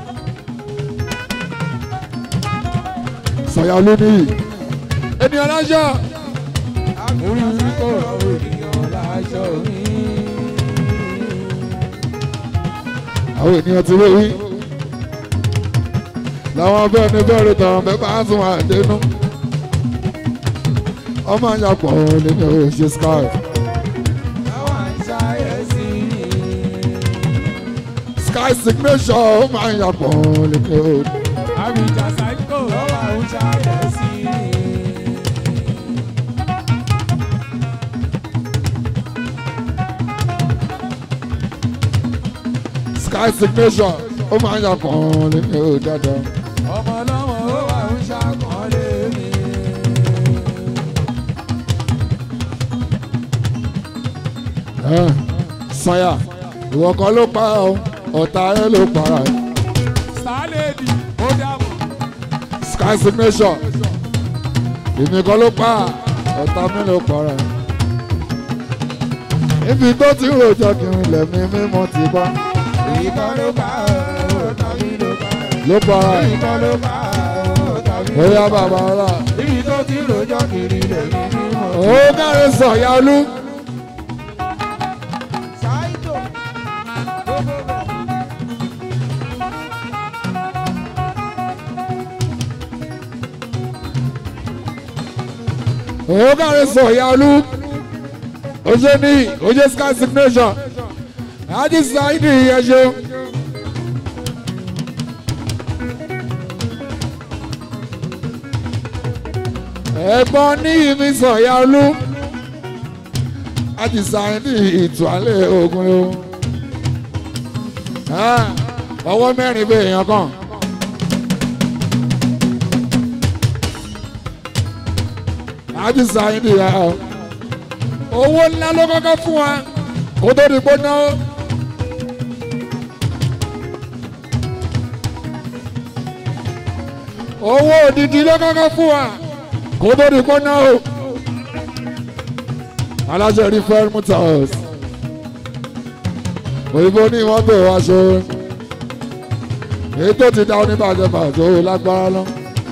Sọ̀yà olóníyì. Ènìyàn lájọ́. Orí rí kò wá èèyàn láṣọ rí. àwọn ènìyàn ti wéwí làwọn bẹ́ẹ̀ ni bẹ́ẹ̀ rẹ̀ tàwọn bẹ́ẹ̀ bá tún wà dénú ọmọ àyàpọ̀ nínú òṣè sky Àwọn àṣàyẹ̀sí ni. sky signation ọmọ àyàpọ̀ nínú Àbíjà sáíkò lọ́wọ́ àwọn àṣàyẹ̀sí ni. sky signation ọmọ àyàpọ̀ nínú dáadáa Ọmọ ọlọ́mọ ó wà ń ṣàkọọ́lé mi. ẹ̀ sanya ìwọ kan ló pa ọ ọ̀tá ẹ ló para ẹ Sálẹ̀dì ó dàbọ̀. sky signation èmi kan ló pa ọ̀tá mi ló para ẹ níbi tó ti rojọ́ kiri lẹ́mí mímọ́ ti bá Èyí kan ló bá ọ̀ tàbí ló bá ọ̀. ló para ẹ Èyí kan ló bá ọ̀ tàbí ló bóyá bá ọ̀. bàbá ọlá Ibi tó ti rojọ́ kiri lèmi mímọ́. ó kárí sọ̀yà olú Ṣáìtò gbogbo bẹ̀. ó kárí sọ̀yà olú oṣù ní oṣù sky signation àti sáyidì ẹṣẹ. ẹ̀gbọ́n ní ìmí sọ̀yà olú àti sáyidì ìtúwálẹ̀ ogun o. ọwọ́ mẹ́rin bẹ́ẹ̀ èèyàn kan. àti sáyidì ẹ̀ ọ́ owó ńlá ló kọ́kọ́ fún wa kó tó di gbóná. owó òdìdí ló kọ́kọ́ fún wa kó tó di kó ná o aláṣẹ rí fẹ́ẹ́ motors òyìnbó ní mọ́tò aṣọ èyí tó ti dá oníbàjẹ́ bàjẹ́ òun lágbára lọ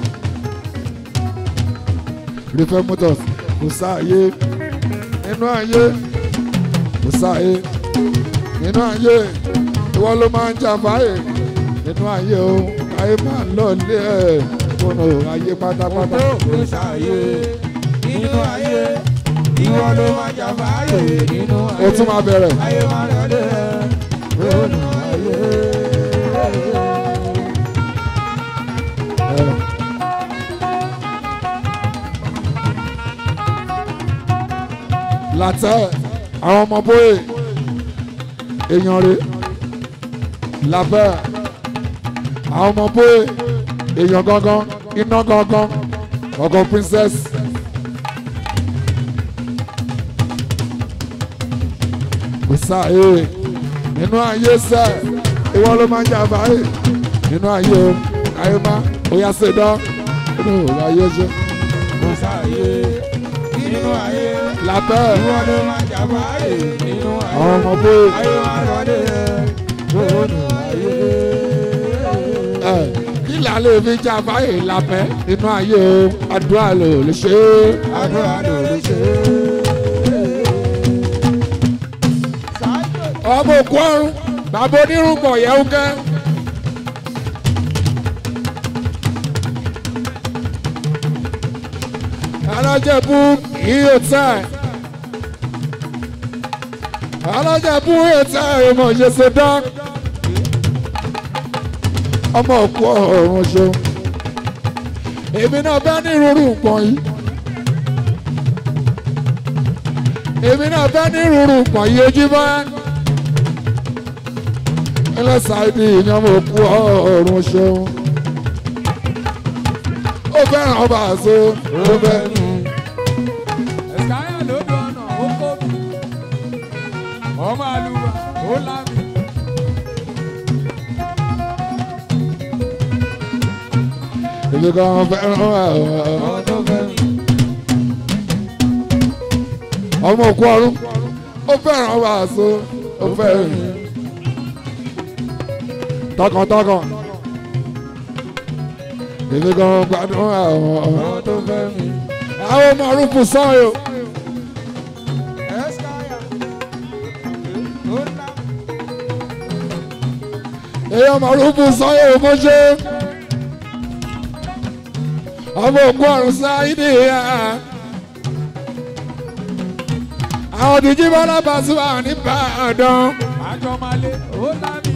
rí fẹ́ẹ́ motors kò sáàyè nínú ayé kò sáàyè nínú ayé ìwọ ló máa ń jàmbáyé nínú ayé o ayé máa ń lọ lé ẹ fóònù ayé pátápátá. kò ṣàyè nínú ayé ìwọ ló máa jà fàáyè nínú ayé. o tún máa bẹ̀rẹ̀. ayé máa rẹ̀ lé nínú ayé. látẹ àwọn ọmọ bóyè èèyàn rè lábẹ àwọn ọmọ bóyè èèyàn gangan iná gangan ọkọ princess. kò sáàyè nínú ayé sẹ ìwọ ló máa ń jà báyìí nínú ayé o ayé má ó yá ṣe dán nínú ayé ṣe kò ṣàyè nínú ayé. lábẹ ìwọ ló máa jà fàáyè nínú ayé. àwọn ọmọ bóyè. ayé máa rẹ̀ lé nínú ayé. ẹ kí là lè fi jà báyìí lábẹ́ nínú ayé o àdúrà lò lè ṣe é. àdúrà ló lè ṣe é. ọmọ òkú ọrùn bàbá onírúgbọ̀ yẹ̀wò kẹ́. alájẹ̀bú yìí ò tẹ̀. alájẹ̀bú yìí ò tẹ̀ ìmọ̀ ìṣẹ̀ṣẹ̀ dán. ọmọ òkú ọrùn ṣeun. èmi náà bẹ́ ní irúurú nǹkan yìí. èmi náà bẹ́ ní irúurú nǹkan yìí ojú bá ẹlẹ́sàáìdì ìyẹn mo kú ọ̀run ṣeun. ó fẹ́ràn ọba àṣọ ó fẹ́. ẹ̀sìkáyà lójú ọ̀nà ó kó mi ọmọ àlùbà ó lámì. èmi kan fẹ́ràn ọmọ tó fẹ́ mi. ọmọ òkú ọ̀run ó fẹ́ràn ọba àṣọ ó fẹ́. tọkàntọkàn èmi kan gbádùn àwọn ọmọ tó fẹ́ mi. àwọn ọmọ arúgbó sọ́yò ẹ̀sìkáyà ó lámì. èyí ọmọ arúgbó sọ́yò mo ṣe ọmọ òkú ọ̀run sáyidì yá àwọn òdìjí bọ́lá Pasuma ní Ìbàdàn. àjọ máa lé ó lámì.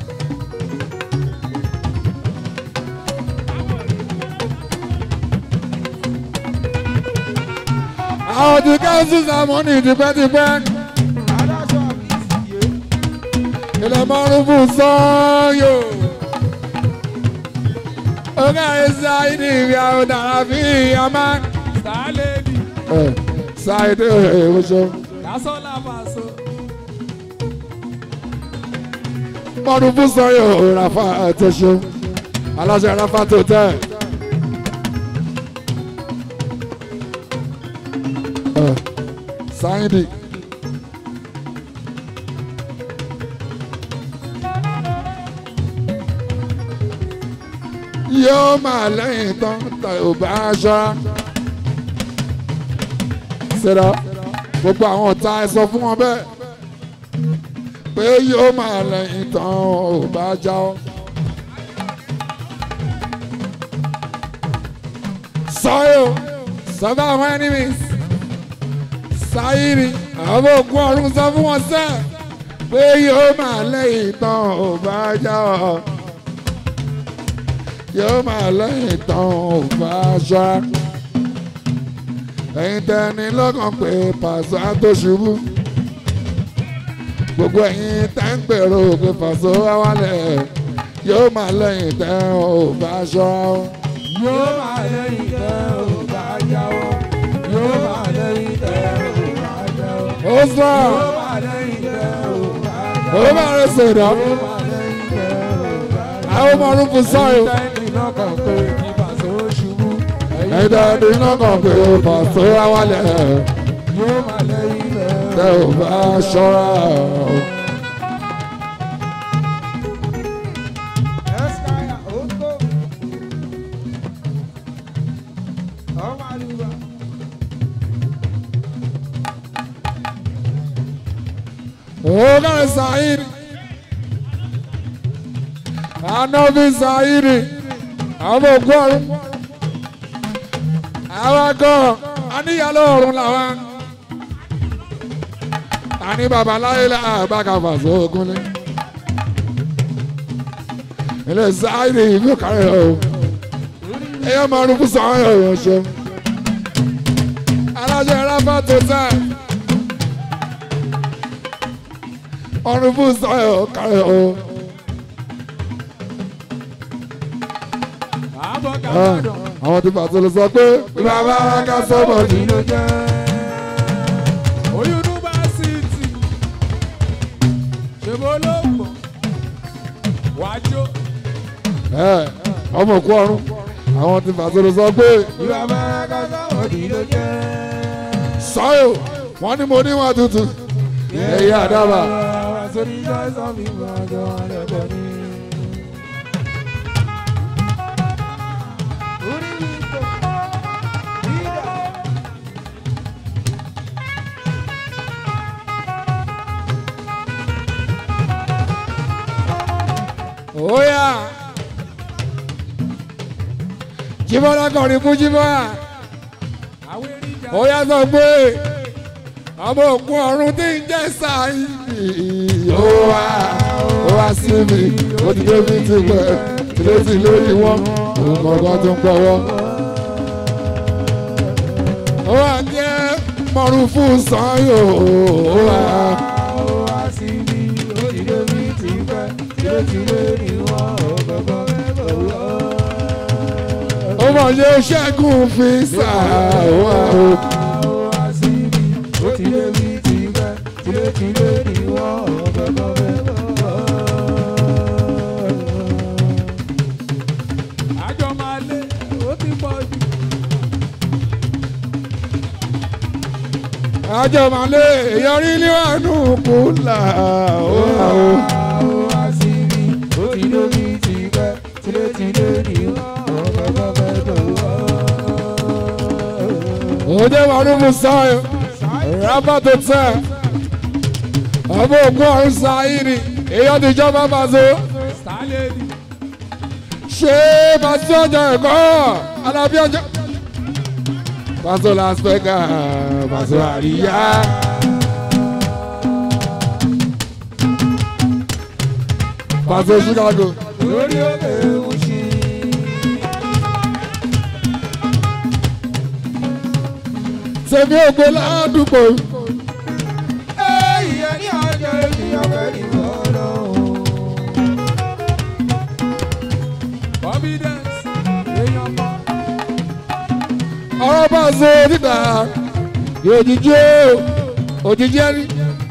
àwọn ti káńsù sàmọ́nì tipẹ́tipẹ́ adájọ́ àfíìsì yé. ilẹ̀ mọ́rùnfù sọ́yò. ọ̀gá ẹ̀sà ìdí ìrì àwọn dàrá fi àmà. sálẹ̀dì ṣáìdì ìwòsàn kásọ́lá fàṣọ. mọ́rùnfù sọ́yò rafa àtẹ̀sọ́ aláṣẹ rafa tó tẹ̀. sáyidì. yóò máa lẹ́yìn tán tá ò bá ṣọ́ra. ṣẹlá gbogbo àwọn ọ̀tá ẹ sọ fún wọn bẹ́ẹ̀ pé yóò máa lẹ́yìn tán ò bá já ọ́. sọ́yò sọ́fà àwọn enemies sáyìrì àwọn ògùn ọ̀run sọ fún wọn sẹ́ pé yóò máa lẹ́yìn tán ò bá já ọ́ yóò máa lẹ́yìn tán ò bá ṣọ́ra ẹ̀yin tẹ́ni lọ́kàn pé pàṣẹ tó ṣubú gbogbo ẹ̀yin tẹ́ ń gbèrò pé pàṣẹ wá wálẹ̀ yóò máa lẹ́yìn tán ò bá ṣọ́ra ó. yóò máa lẹ́yìn tẹ́ ò bá jáwọ́. yóò máa lẹ́yìn tẹ́ ò bá jáwọ́. ó sọ yóò máa lẹ́yìn tẹ́ ò bá jáwọ́. ó máa rẹ sọ̀dọ̀ yóò máa lẹ́yìn tẹ́ ò bá jáwọ́. àwọn ọmọ ọdún fún sọ́yò tẹ́ni lọ́kàn pé kí pàṣẹ ẹ̀dá iná kan pé ó pàṣẹ wálẹ̀ yóò máa lẹ́yìn rẹ̀. tẹ ò bá ṣọ́ra. Ẹ́skáyà ó tó. Ọmọ àlùbà. Oga Saidi. Anabi Saidi. Àwọn ògùn ọ̀run. Àwọn akọ aníyàló ọ̀run làwọn. Àní babaláyé la àbákàfà sóògùn ní. Ilé Saidi ìlú kárẹ̀ o. Ẹyọ máa rúbú sọ̀rọ̀ ẹ̀rọ ṣe. Alájọ ìráfà tó tẹ̀. ọrùn fún sọyọ kárẹ o. Àbọ̀ kàwádọ̀. àwọn tí pàtó lè sọ pé bàbá ká sọ́mọ̀ ní. Kí ló jẹ́? Oyunifásitì. Ṣèbó ló pọ̀. Wájú. ẹ ọmọ òkú ọrùn àwọn tí pàtó lè sọ pé Ìwà máa ká sọ́wọ́ kí ló jẹ́? sọyọ wọn ní mo níwọ̀n tutù. ẹyẹ àdàbà Sórí ìjọ́sọ́ mi máa jọ lẹ́kọ̀ọ́ ní. Orí mi kò. Ìdá. óyà jíbọ́lá kọrin fún jíbọ́lá Àwọn èrìjà. óyà sọ pé ọmọ òkú ọrùn tí ń jẹ́ sáyidì ó wá ó wá sí mi ó ti dé mi ti pẹ́ ìrètí lórí wọn òun kọ̀ọ̀kan tó ń pọ̀wọ́. ó wà jẹ́ mọ̀rún fún sanyò ó wà Ó wá sí mi, ó ti dé mi ti pẹ́. Tìlétìlé ni wọ́n ò gbọ́gbọ́ mẹ́bọ̀ wọ́. ó mọ̀ ṣe ṣẹ́gun fi sà ó wà ó. Ó wá sí mi, ó ti dé mi ti pẹ́. Tìlétìlé ni wọ́n ò gbọ́gbọ́ mẹ́bọ̀ wọ́. Àjọ máa lé, ó ti pọ̀ jù. àjọ màlẹ́ ìyọrí níwájú kúlà ó wà ó. Ó wá sí mi, ó ti dé mi ti pẹ́. Tìlétìlé ni wọ́n ò gbọ́gbọ́ mẹ́bọ̀ wọ́. òde mọ̀rún fún sanyò rábà tó tẹ̀ ọmọ òkú ọ̀run sáyìrì èèyàn ti jọba bàzó. Sálẹ̀dì. ṣé pàṣẹ ọjà ẹ̀kọ́ alábí ọjà. pàṣẹ las vegas pàṣẹ àríyá. pàṣẹ chicago. lórí òkè òṣì. sẹ́mi ògbó ládùúgbò. ìyẹn ní ọjọ́ ènìyàn fẹ́ ní bọ́ọ̀lù. confidence èèyàn mọ́. ọ̀rọ̀ pàṣẹ níta òjijì o òjijì ẹni.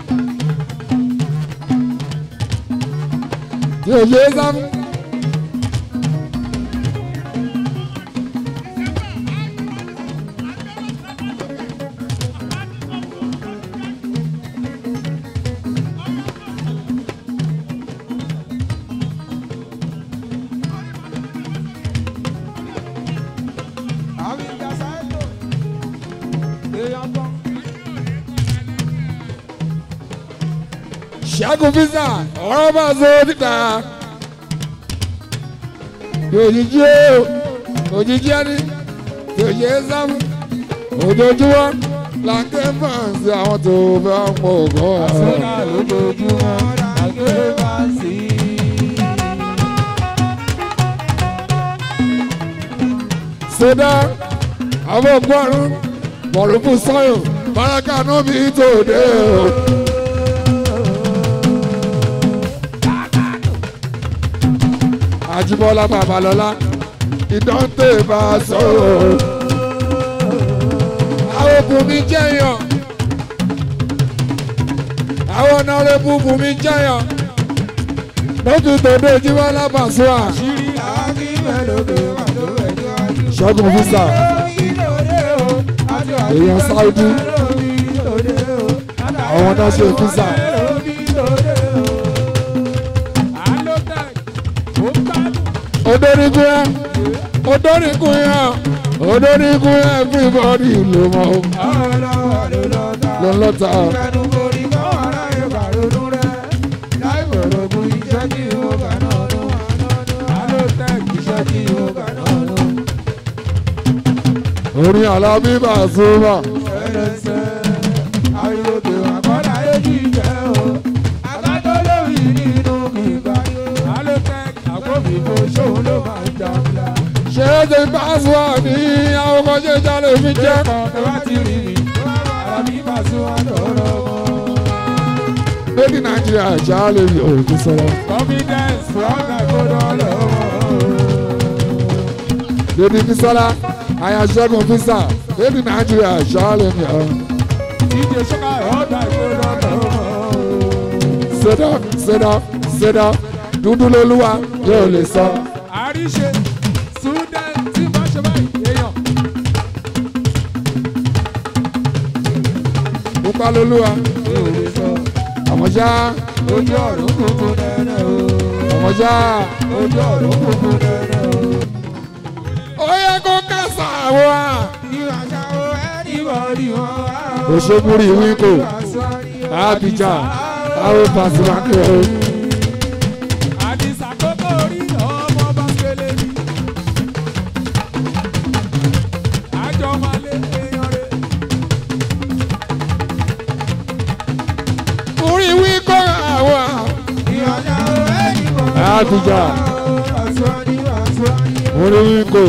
tí o ṣe é sáfún. àmì ìjà sáyẹ́tò èèyàn mọ́. ṣẹ́gun fisa ọ̀rọ̀ bá so níta òjijì o òjijì ẹni tí o ṣe é sáfù ojoojúmọ́ là ń ké fàǹsì àwọn tó fẹ́ pọ̀ gan-an. sọ́nà lójoojúmọ́ àgbélé bá ń sí. sódà àwọn ọgbọ́rún mọ̀rùkù sọ́yọ̀ báràkà náà bí tòde o. Àjíbọ́lá Babalọ́lá ìdánté bá a sọ̀rọ̀. Àwọn òbúmi jẹ́yàn. Àwọn ọ̀nàrẹ́bù bùnmi jẹ́yàn. Lójú tòde Jíbọ́lá Bàṣúà. àṣírí àákí mẹ́lòdò pàtó ẹ̀jọ́ àjò. Ṣẹ́gun Fisa. èèyàn Saudi àwọn náà ṣe físà odorigun yẹn odorigun yẹn odorigun yẹn everybody ló mọ ló ń lọ́ta orin alábí Pasuma ṣé é ṣe Pasuma ní àwọn kan ṣe jalè fi jẹ́ lady Nigeria jalè fi òkú sọ̀rọ̀ Confidence from the good all lady Bisola ayaṣẹ́gun fisa lady Nigeria jalè fi òkú. DJ Sugar ọ̀dà ìgbóná lọ́wọ́. sit up sit up sit up dúdú lolúwa yóò lè sọ. àríṣe sudan tí bá ṣe báyìí èèyàn pupa lolúwa yóò lè sọ àmọ́já ojú ọ̀run kúkú nẹ́nẹ́ o àmọ́já ojú ọ̀run kúkú nẹ́nẹ́ o. ó yẹ kó kásá wa. ìwà ṣàwọ̀ ẹnìbọ̀dì wọn wá o. òṣèbúrì wíńkò Abidjan àwọn Pasuma kẹ́ ọ́. àdìsá kókó orí ọmọ bá kélé ní. àjọ máa lé èèyàn rẹ̀. orí wíńkò àwa. ìwà ṣàwọ̀ ẹnìbọ̀dì Abidjan orí wíńkò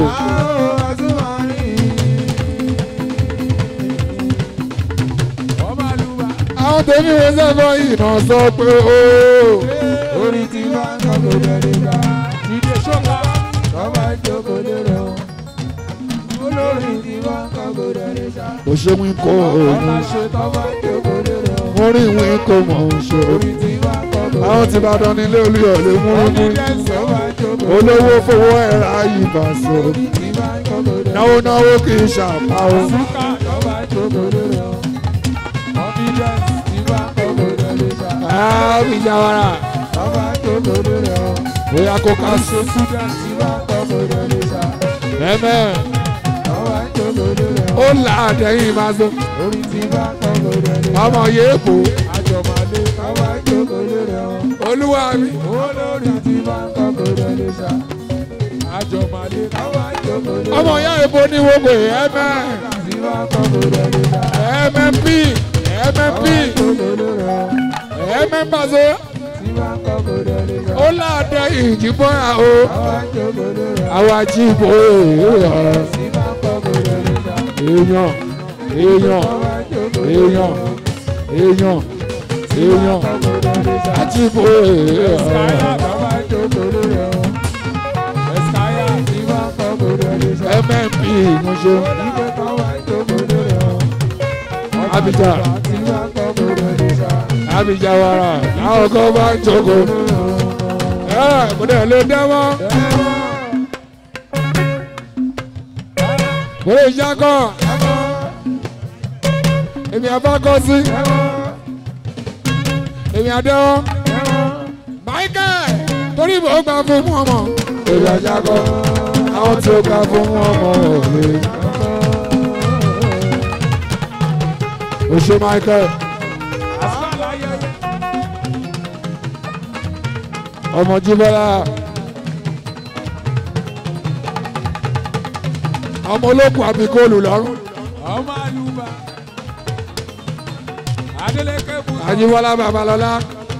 àwọn tèmi wọ́n sẹ́fọ̀ ìnà sọ pé ó. orí ti bá ń kọ́ kó bẹ̀rẹ̀ ká ìdè ṣọ́ka lọ́ba ìjókòó lérò olórí ti bá ń kọ́ kó bẹ̀rẹ̀ ká òṣè wíńkò ọba òun. ṣe tọ́ba ìjókòó lérò orí wíńkò mọ̀ ń ṣe. orí ti bá ń kọ́ kó àwọn tí bá dán nílé olúyọ̀ lè mú un mú. confidence ọba ìjókòó olówó fowó ẹ̀rá ìbà sọ. orí ti bá ń kọ́ kó bẹ̀rẹ̀ náwó náwó kì í ṣàpá o. ṣúkà lọ́ba ìjókòó lérò confidence ti bá ń kọ́ kó bẹ̀rẹ̀ ká Abidjan wàrà lọ́ba ìjókòó lérò bóyá kó ká sí. ṣe student ti bá ń kọ́ kó bẹ̀rẹ̀ ká ẹ̀mẹ́ lọ́ba ìjókòó lérò. ó là á dẹ́yìn máa so. orí ti bá kọ́ lórí ẹni. ọmọ yéèpò àjọmọ̀lé káwá jókòó lórí ẹ̀wọ̀n. olúwa mi. olórí ti bá kọ́ lórí ẹni ṣá. àjọmọ̀lé káwá jókòó lórí ọmọ ìyá èbó ní wọ́pọ̀ ẹ̀mẹ́ ti bá kọ́ lórí ẹni ṣá. mmp mmp jókòó lórí ẹ̀wọ̀n. mm pàṣẹ ti bá kọ́ lórí ẹni ṣá. ó là á dẹ́yìn ìjìbọn o. káwá jókòó lórí ẹ̀wọ̀n. àwọn ajíbò èèyàn ti bá kọ́ lórí ẹni ṣá. èèyàn èèyàn káwá jókòó lórí èèyàn ẹ̀wọ̀n. èèyàn èèyàn kọ́ lórí ẹni ṣá. ajíbò Eskaya èèyàn káwá jókòó lórí ẹ̀wọ̀n. Eskaya ti bá kọ́ lórí ẹni ṣá. mmp mo ṣe Ibẹ̀ káwá jókòó lórí ẹ̀wọ̀n. Abidjan. ti bá kọ́ lórí ẹni ṣá. Abidjan wàrà láwọn kan bá ń jókòó ẹ kò dẹ̀ lè dẹ́wọ́ kò lè ṣakọ èmi àbákọ sí èmi àdẹ́wọ́ Michael torí mo gbà fún ọmọ èmi àṣakọ àwọn tí ó gbà fún ọmọ òwe. o ṣe Michael ọmọ Jíbọ́lá ọmọ olókùn àbíkóòlù lọ́rùn ọmọ àlùbà Adeleke Musa Ajíbọ́lá Babalọ́lá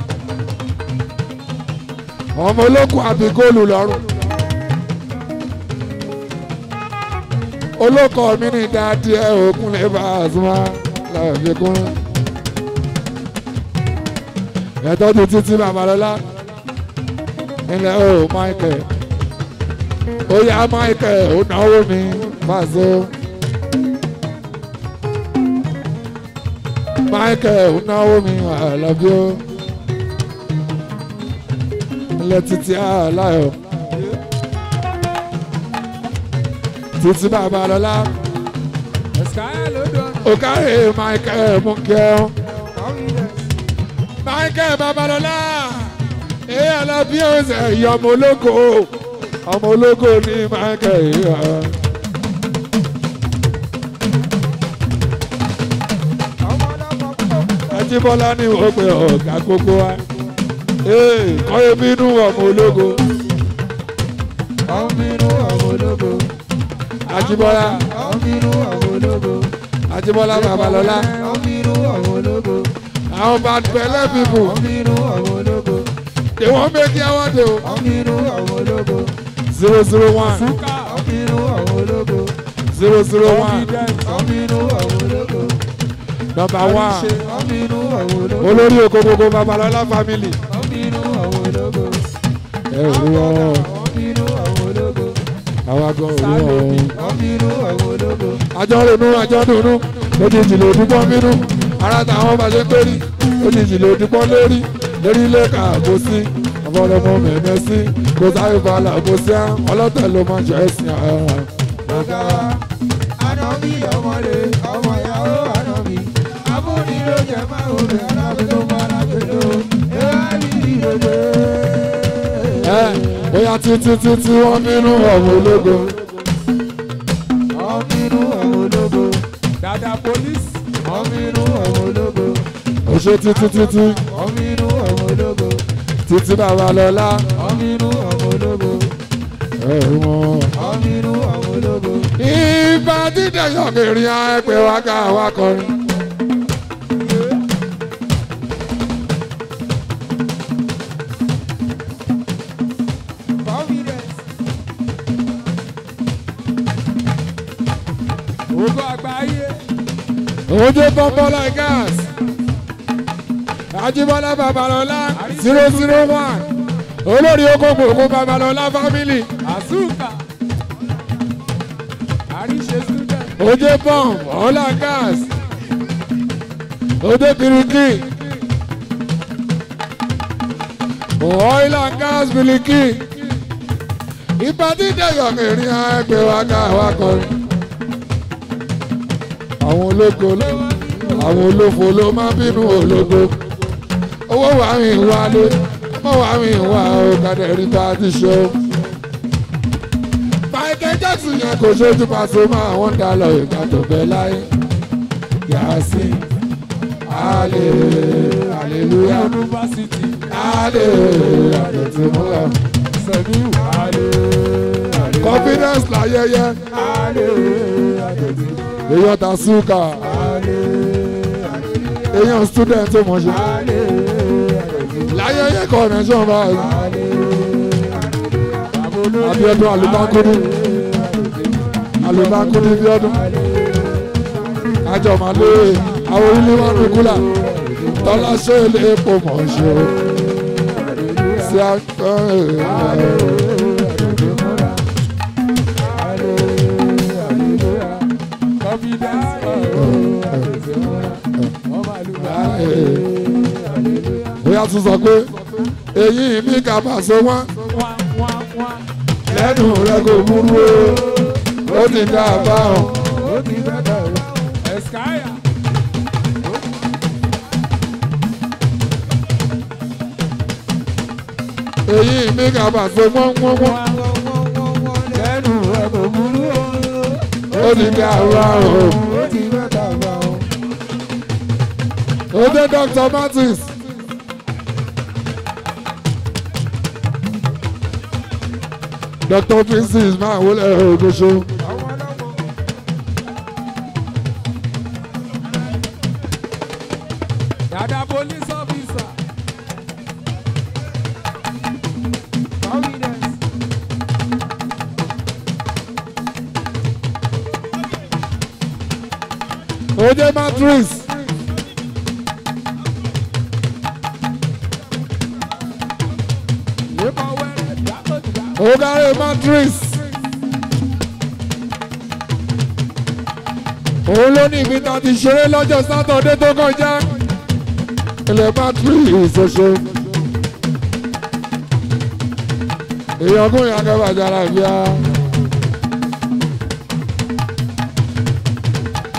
ọmọ olókùn àbíkóòlù lọ́rùn olókọ mi ní dáadé òkun lè bá a súnmọ́ láàbí kún ẹ̀tọ́ tó títí Babalọ́lá ilẹ̀ o Michael ó yá Michael ó náwó mi Paso Michael ó náwó mi àlàbí ó ilẹ̀ títí aláyọ̀ títí Babalọ́lá Ẹ̀sìkáyà ló dán. òkàrè michael munkel michael babalọla èyí alábí ọ̀sẹ̀ ìyá ọmọ ológo ọmọ ológo ní michael ìyá. Ajíbọ́lá ní wọ́n pe ọ̀gá gbogbo wa. Ee, kọ́yé bínú ọmọ ológo. Ọmọbínú àwọn ológo. Ajíbọ́lá Ọmọbínú àwọn ológo. Ajíbọ́lá Babalọ́lá. Ọmọbínú àwọn ológo. Àwọn bad belle people. Ọmọbínú àwọn ológo. They wan make you award o. Ọmọbínú àwọn ológo. Zero zero one Ọmọbínú àwọn ológo. zero zero one Ọmọbínú àwọn ológo. number one. Ọmọbínú àwọn ológo. Olórí oko gbogbo Babalọ́lá family. Ọmọbínú àwọn ológo. Ẹ ò rí wọn. Ọmọbínú àwọn ológo. Àwa gan ò rí wọn. Ọmọbínú àwọn ológo. Àjọ ronú àjọ dùnú. Lójijì ló dúpọ́ bínú. Ara táwọn bá ṣe ń pérí. Lójijì ló dúpọ́ lérí. Lérí ilé kà kó sí. Àfọlọ́mọ mẹ̀mẹ́ sí. Kò sáré falà kó sí á. Ọlọ́tẹ̀ ló máa jẹ́ ẹ̀sìn àwọn. Ọ̀gá wa, ànábì ọmọdé, ọmọ ìyàwó ànábì. Abúlé ló jẹ máa ń rẹ̀ alábẹ́ tó máa lágbèlò. Ẹ̀rọ àlìlì lòdè. Ẹ bóyá títí títí wọ́n bínú ọ̀hún ológo. Ọmọbínú àwọn ológo. Dada polisi. Ọmọbínú àwọn ológo. Òṣè títí títí Ọmọbínú àwọn ológo. títí Babalọ́lá. Ọmọbínú àwọn ológo. Ẹ rí wọn. Ọmọbínú àwọn ológo. Ìbá dídẹ̀ yọ̀gìrì ẹgbẹ́ wa ká wa kọrin. Confidence. Ògo àgbáyé. Ojú Bọ́mbọ́lá gas. Ajíbọ́lá Babalọ́lá zero zero one. Olórí oko gbogbo Babalọ́lá family. Àzúkà. Àríṣe student. Ojú Bọ́m Ọlá gas. Ojú Kiriki. Oil and gas biliki. Ìbá dídẹ̀ yọ̀gìrì ẹgbẹ́ wa ká wa kọrin. Àwọn ológo ló àwọn olófo ló máa bínú ológo owó wà mí wálé ọmọ wà mí wá ọ̀kadà rí bá ti ṣe o. Michael Jackson yẹn kò ṣojú pàṣẹ máa wọ́n dá lọ ìgbà tó bẹ láyé yàásí alẹ́ aleluya Yunifásitì. alẹ́ àdètìmúlẹ̀ Sẹ̀míù. Alẹ́. Alẹ́. confidence láyẹyẹ Alẹ́. Alẹ́. èèyàn ta súkà Alẹ́. èèyàn student tó mọ̀ ṣe Alẹ́. láyẹyẹ connection báyìí. Alẹ́. Abíọ́dún Àlùbákúndú Àlùbákúndú Bíọ́dún Àjọmọ̀lé àwọn ilé wọn ní kúlà tọ́lá ṣe ilé epo mọ̀ ṣe o. Sí àkọ́ bóyá tún sọ pé èyí mi kà bá so wọ́n lẹ́nu rẹ̀ kò burú o ó ti dá a bá wọn. èyí mi kà bá so wọ́n wọ́n wọ́n ó ti dá a bá wọn. ó dé Dr. Martins. Dr. Princess máa wọlé ògùnṣó. Dada police officer. Confidence. ó dé Matrix. Nípa wẹ́rẹ́ dákọ̀tà. ó dárí Matrix. òun ló ní ibi tá a ti ṣeré lọ́jọ́ sátọ̀dé tó kọjá. ilẹ̀ Matrix ṣoṣo. èèyàn kún ìyá kẹfà jára bíá.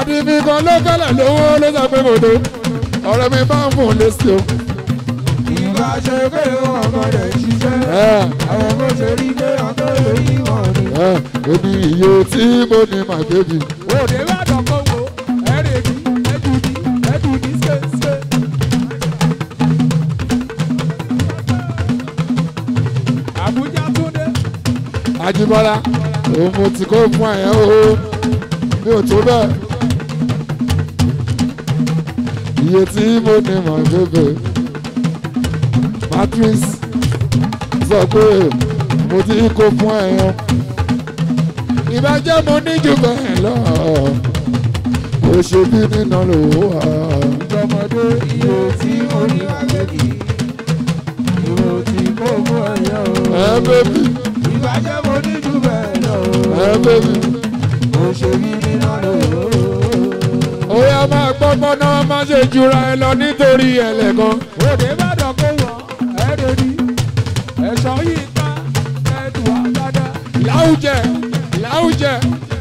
àdìmí kan ló fẹ́lẹ̀ lówó ló sọ pé kò tó ọ̀rẹ́ mi bá ń fún un lésì o. ìgbà ṣe pé ọkọ rẹ̀ ṣiṣẹ́. ẹ àwọn kò ṣe rí pé ọkọ rẹ̀ yí wọn ni. ẹ èmi iye tí mo ní my baby. òde bá dọ̀kọ̀ wo ẹ̀rẹ̀ bí ẹ̀dùn ní ẹ̀dùn ní ṣẹ́ṣẹ́. Àbújá Túndé. Ajíbọ́lá òun mo ti kó fún ẹ̀yẹ́ o mi ò tó bẹ́ẹ̀. iye tí mo ní my baby. matrix sọ pé mo ti kó fún ẹ̀yẹ́. ìbàjẹ́ mo ní jù bẹ́ẹ̀ lọ. kò ṣe bí nínà lówó wa. ìjọmọdé iye tí mo ní àgbẹ̀kì. ìwò tí kò mú ẹ̀yẹ o. ẹ bẹ́bí ìbàjẹ́ mo ní jù bẹ́ẹ̀ lọ. ẹ bẹ́bí. mo ṣe bí nínú lòó. ó yá máa gbọ́gbọ́n náà má ṣe jura ẹ lọ nítorí ẹlẹ́kan. òde bá dọ̀kọ̀ wọ̀ ẹ̀rẹ̀ ní. ẹ̀ṣọ́ yìí ká ẹ̀dùn àgbàdá. láwùjẹ láwùjẹ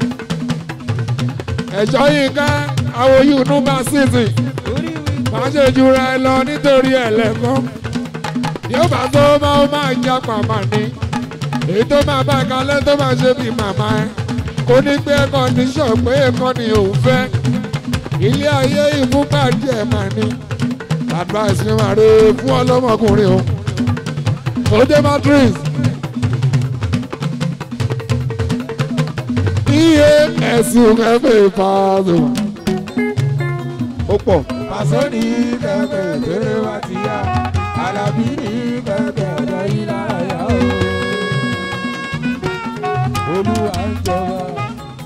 ẹjọ yìí ká àwọn yìí bá sísì orí wí. má ṣe jura ẹ lọ nítorí ẹlẹ́kan yóò bá tó máa máa já pàmà ni èyí tó máa bá kalẹ̀ tó máa ṣe bí màmá ẹ kò ní pé kọ́ndíṣọ̀ pé ẹ̀kọ́ ni òun fẹ́ ilé ayé ìfúnpá díẹ̀ máa ní advice mi máa rè fún ọlọ́mọkùnrin o ó dé matrix iye ẹ̀sùn ẹ̀fẹ̀ ìfàdù ó pọ̀ Pàṣẹ ní kẹ̀kẹ́ tẹ́lẹ̀ wá ti yá. Àlàbí ní kẹ̀kẹ́ ọ̀dọ̀ yìí láyà o. Olúwa ń jọba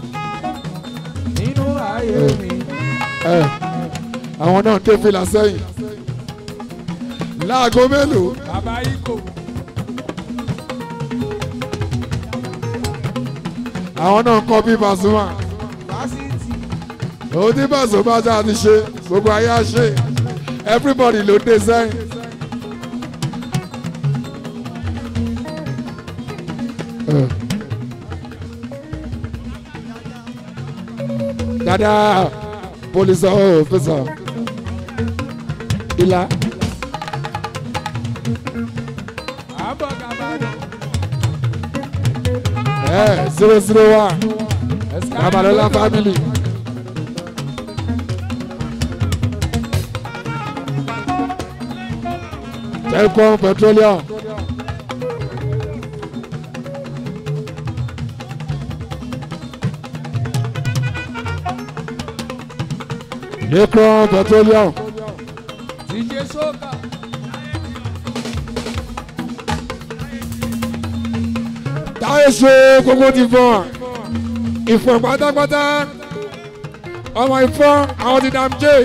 nínú ayé mi. ẹ àwọn náà ń dé fìlà sẹ́yìn láago mélòó Bàbá Ikò. àwọn náà ń kọ́ bí Pasuma Fásitì. òun tí Pasuma bá ṣáà ti ṣe gbogbo ayé á ṣe everybody ló dé sẹ́yìn. Ẹ. dada police officer ìlà Àbọ̀ Gàbàdàn. ẹ zero zero one Babalola family. Telcom Petroleum. Necron Petroleum. DJ Soka. táyé ṣe gbogbo ti fọ́n ìfọ̀n pátápátá ọmọ ìfọ́n àwọn ti dàm jẹ́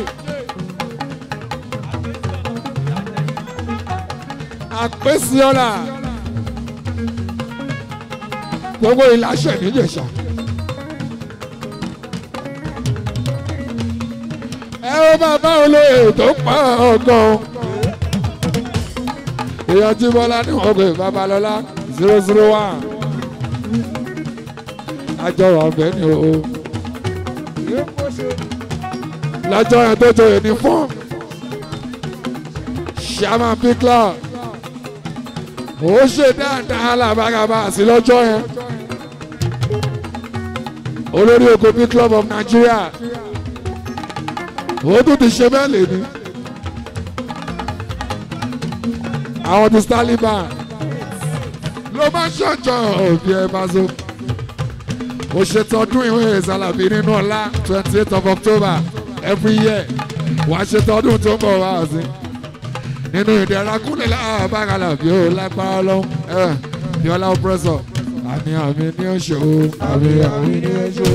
àpèsè ọ̀la gbogbo ìlàṣẹ níjẹ̀ṣà. ẹ ó bàbá olóyè tó pa ọgàn èèyàn tí bọ́lá ní wọ́n pè babalọ́lá zero zero one àjọrò ọ̀bẹ ni o Yóò kó ṣe. lọ́jọ́ yẹn tó tó yẹn ní fún ṣàmà píklà ó ṣe dáadáa làbàgàbà sí lọ́jọ́ yẹn olórí oko bí club of Nigeria ó tún ti ṣe bẹ́ẹ̀ lè ní àwọn ti Taliban ló bá ṣọ̀jọ́ òbí ẹ bá so ó ṣètọ́dún ìwé ìsàlàbí nínú ọ̀la twenty eight of October every year wà á ṣètọ́dún tó ń bọ̀ wá sí nínú ìdẹ̀ra kúnlẹ̀ láàbàkàlà bí ó lágbára lọ́wọ́ ẹ̀ bí ọlá ọ̀pẹ́sọ̀ àmì àmì ní oṣù àmì àmì Àmì ní ẹjọ́.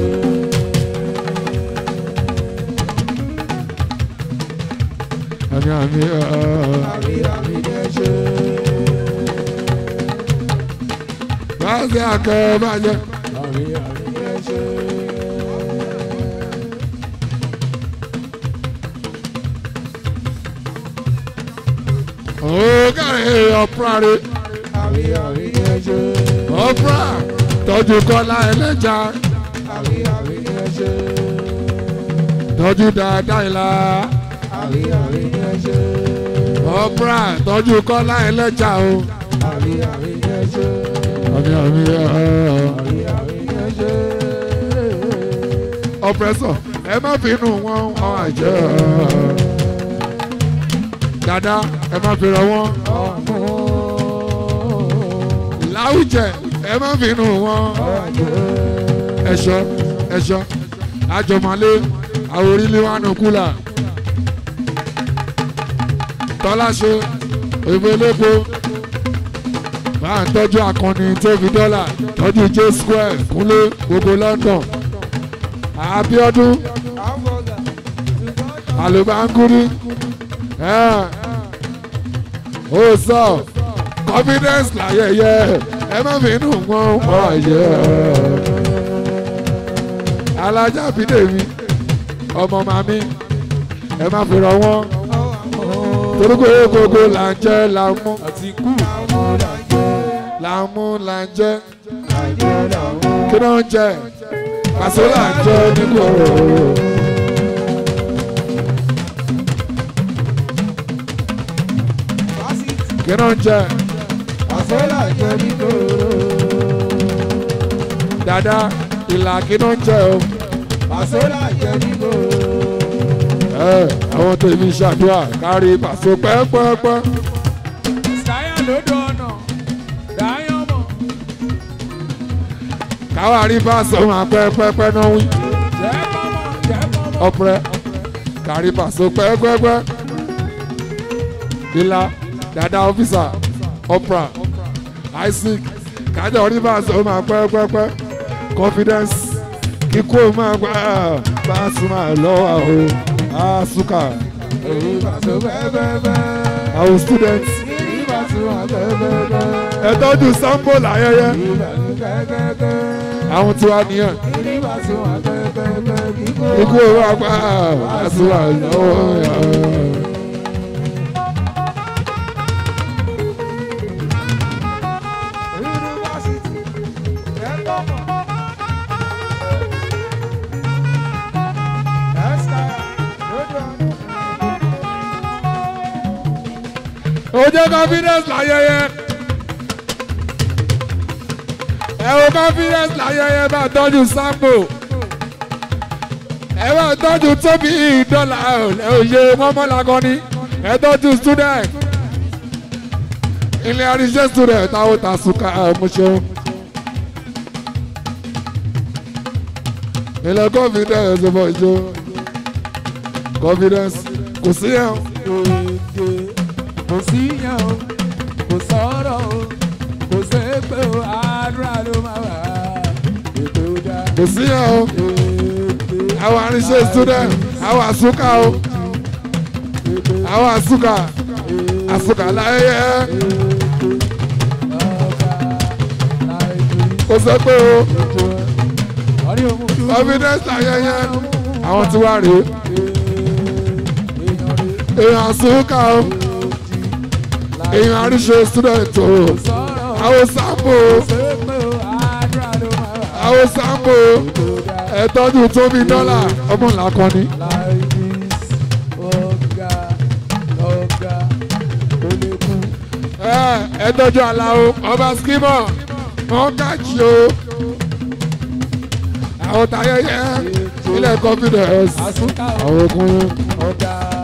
àmì àmì ẹ̀. Àmì àmì ní ẹjọ́. báyìí àkẹ́ bàjẹ́. Àmì àmì ní ẹjọ́. ó kàrí ọ̀pra rẹ̀ Àmì àmì ní ẹjọ́. ọ̀pra tọ́jú kọ́lá ẹlẹ́jà Àmì àmì ní ẹjọ́. tọ́jú dáadáa ìlà àrí àrí ni ẹ ṣe. ọ̀pra tọ́jú kọ́lá ẹlẹ́jà o. àrí àrí ni ẹ ṣe. àmì àmì ẹ̀ àrí àrí ni ẹ ṣe. ọ̀pẹ́sọ̀ ẹ má bínú wọn wọn àjẹ́ dada ẹ má bínú wọn ọmọ láwùjẹ ẹ má bínú wọn ọjọ́. ẹ̀ṣọ́ ẹ̀ṣọ́ àjọmọ̀lé àwọn orílẹ̀ wa nù kúlà tọ́láṣe òyìnbó elépo máa ń tọ́jú akọni tó fi dọ́là tọ́jú j square kúnlé gbogbo London Abíọ́dún àlùbáńkúrí ó sọ confidence láyẹyẹ ẹ má bínú wọn wọ́n yẹ alájà bídèmí ọmọ màmí ẹ má fi rọ wọn toríko gbogbo là ń jẹ là ń mú àti kú àwọn làjẹ́ là ń mú là ń jẹ làjẹ́ làwọn. kí ló ń jẹ pàṣẹ là ń jẹ nígboro. kí ló ń jẹ àṣẹ làjẹ́ nígboro. dada ìlà kí ló ń jẹ o. àṣẹ làjẹ́ nígboro. ẹ àwọn tèmi ṣàdúrà kárí pàṣẹ pẹ́ẹ́pẹ́ẹ́pẹ́. sáyà lódò ọ̀nà dáyọ̀ mọ̀. káwa rí bá sọ̀rọ̀ pẹ́ẹ́pẹ́ẹ́pẹ́ náà wí. jẹ́ mọ́mọ́ jẹ́ mọ́mọ́. ọpẹ́ kárí pàṣẹ pẹ́ẹ́pẹ́ẹ́pẹ́. ìlà dada ọ́fíìsà opera isaac kájọ rí bá sọ̀rọ̀ pẹ́ẹ́pẹ́ẹ́pẹ́ confidence kíkó máa gbà bá a sùn máa lọ́wọ́ o àsùkà èyí bàtò bẹ́ẹ̀bẹ́ẹ̀bẹ́. àwọn students èyí bàtò bẹ́ẹ̀bẹ́ẹ̀bẹ́. ẹ tọ́jú sambo láyẹyẹ èyí bàtò bẹ́ẹ̀bẹ́ẹ̀bẹ́. àwọn tiwa nìyẹn èyí bàtò bẹ́ẹ̀bẹ́ẹ̀bẹ́. kíkó kíkó máa gbà bá a sùn máa lọ́wọ́ o. yunifásitì jẹ́ mọ́mọ́. ẹ̀sìkáyà lódò ọ̀nà. ó jẹ́ confidence láyẹyẹ. ẹ wo confidence láyẹyẹ bá tọ́jú sambo. ẹ bá tọ́jú tóbi dọ́là òye mọ́mọ́lágọ́ni. ẹ tọ́jú student. ilé àríṣẹ́ student táwọn ta sùkà mo ṣeun. ilé confidence bọ̀ ṣe confidence kò sí ẹ̀ Èdè kò sí yẹn o, kò sọ̀rọ̀ o, kò sépè o, àdúrà ló máa wà. Èdè ó dá. kò sí ẹ̀ o. Èdè àwọn àríṣẹ́ student àwọn àsúkà o àwọn àsúkà àsúkà láyé kò sọ pé o confidence ayẹyẹ àwọn tí wà rèé èèyàn àsúkà o èèyàn àríṣẹ́ student o àwọn sambo àwọn sambo ẹ̀tọ́jú tóbi dọ́là ọmọ làkọ́ni. ẹ ẹ tọ́jú aláwo ọba skimọ wọn kájí o àwọn tayẹyẹ ilẹ̀ confidence àwọn okùnrin Ọ̀gá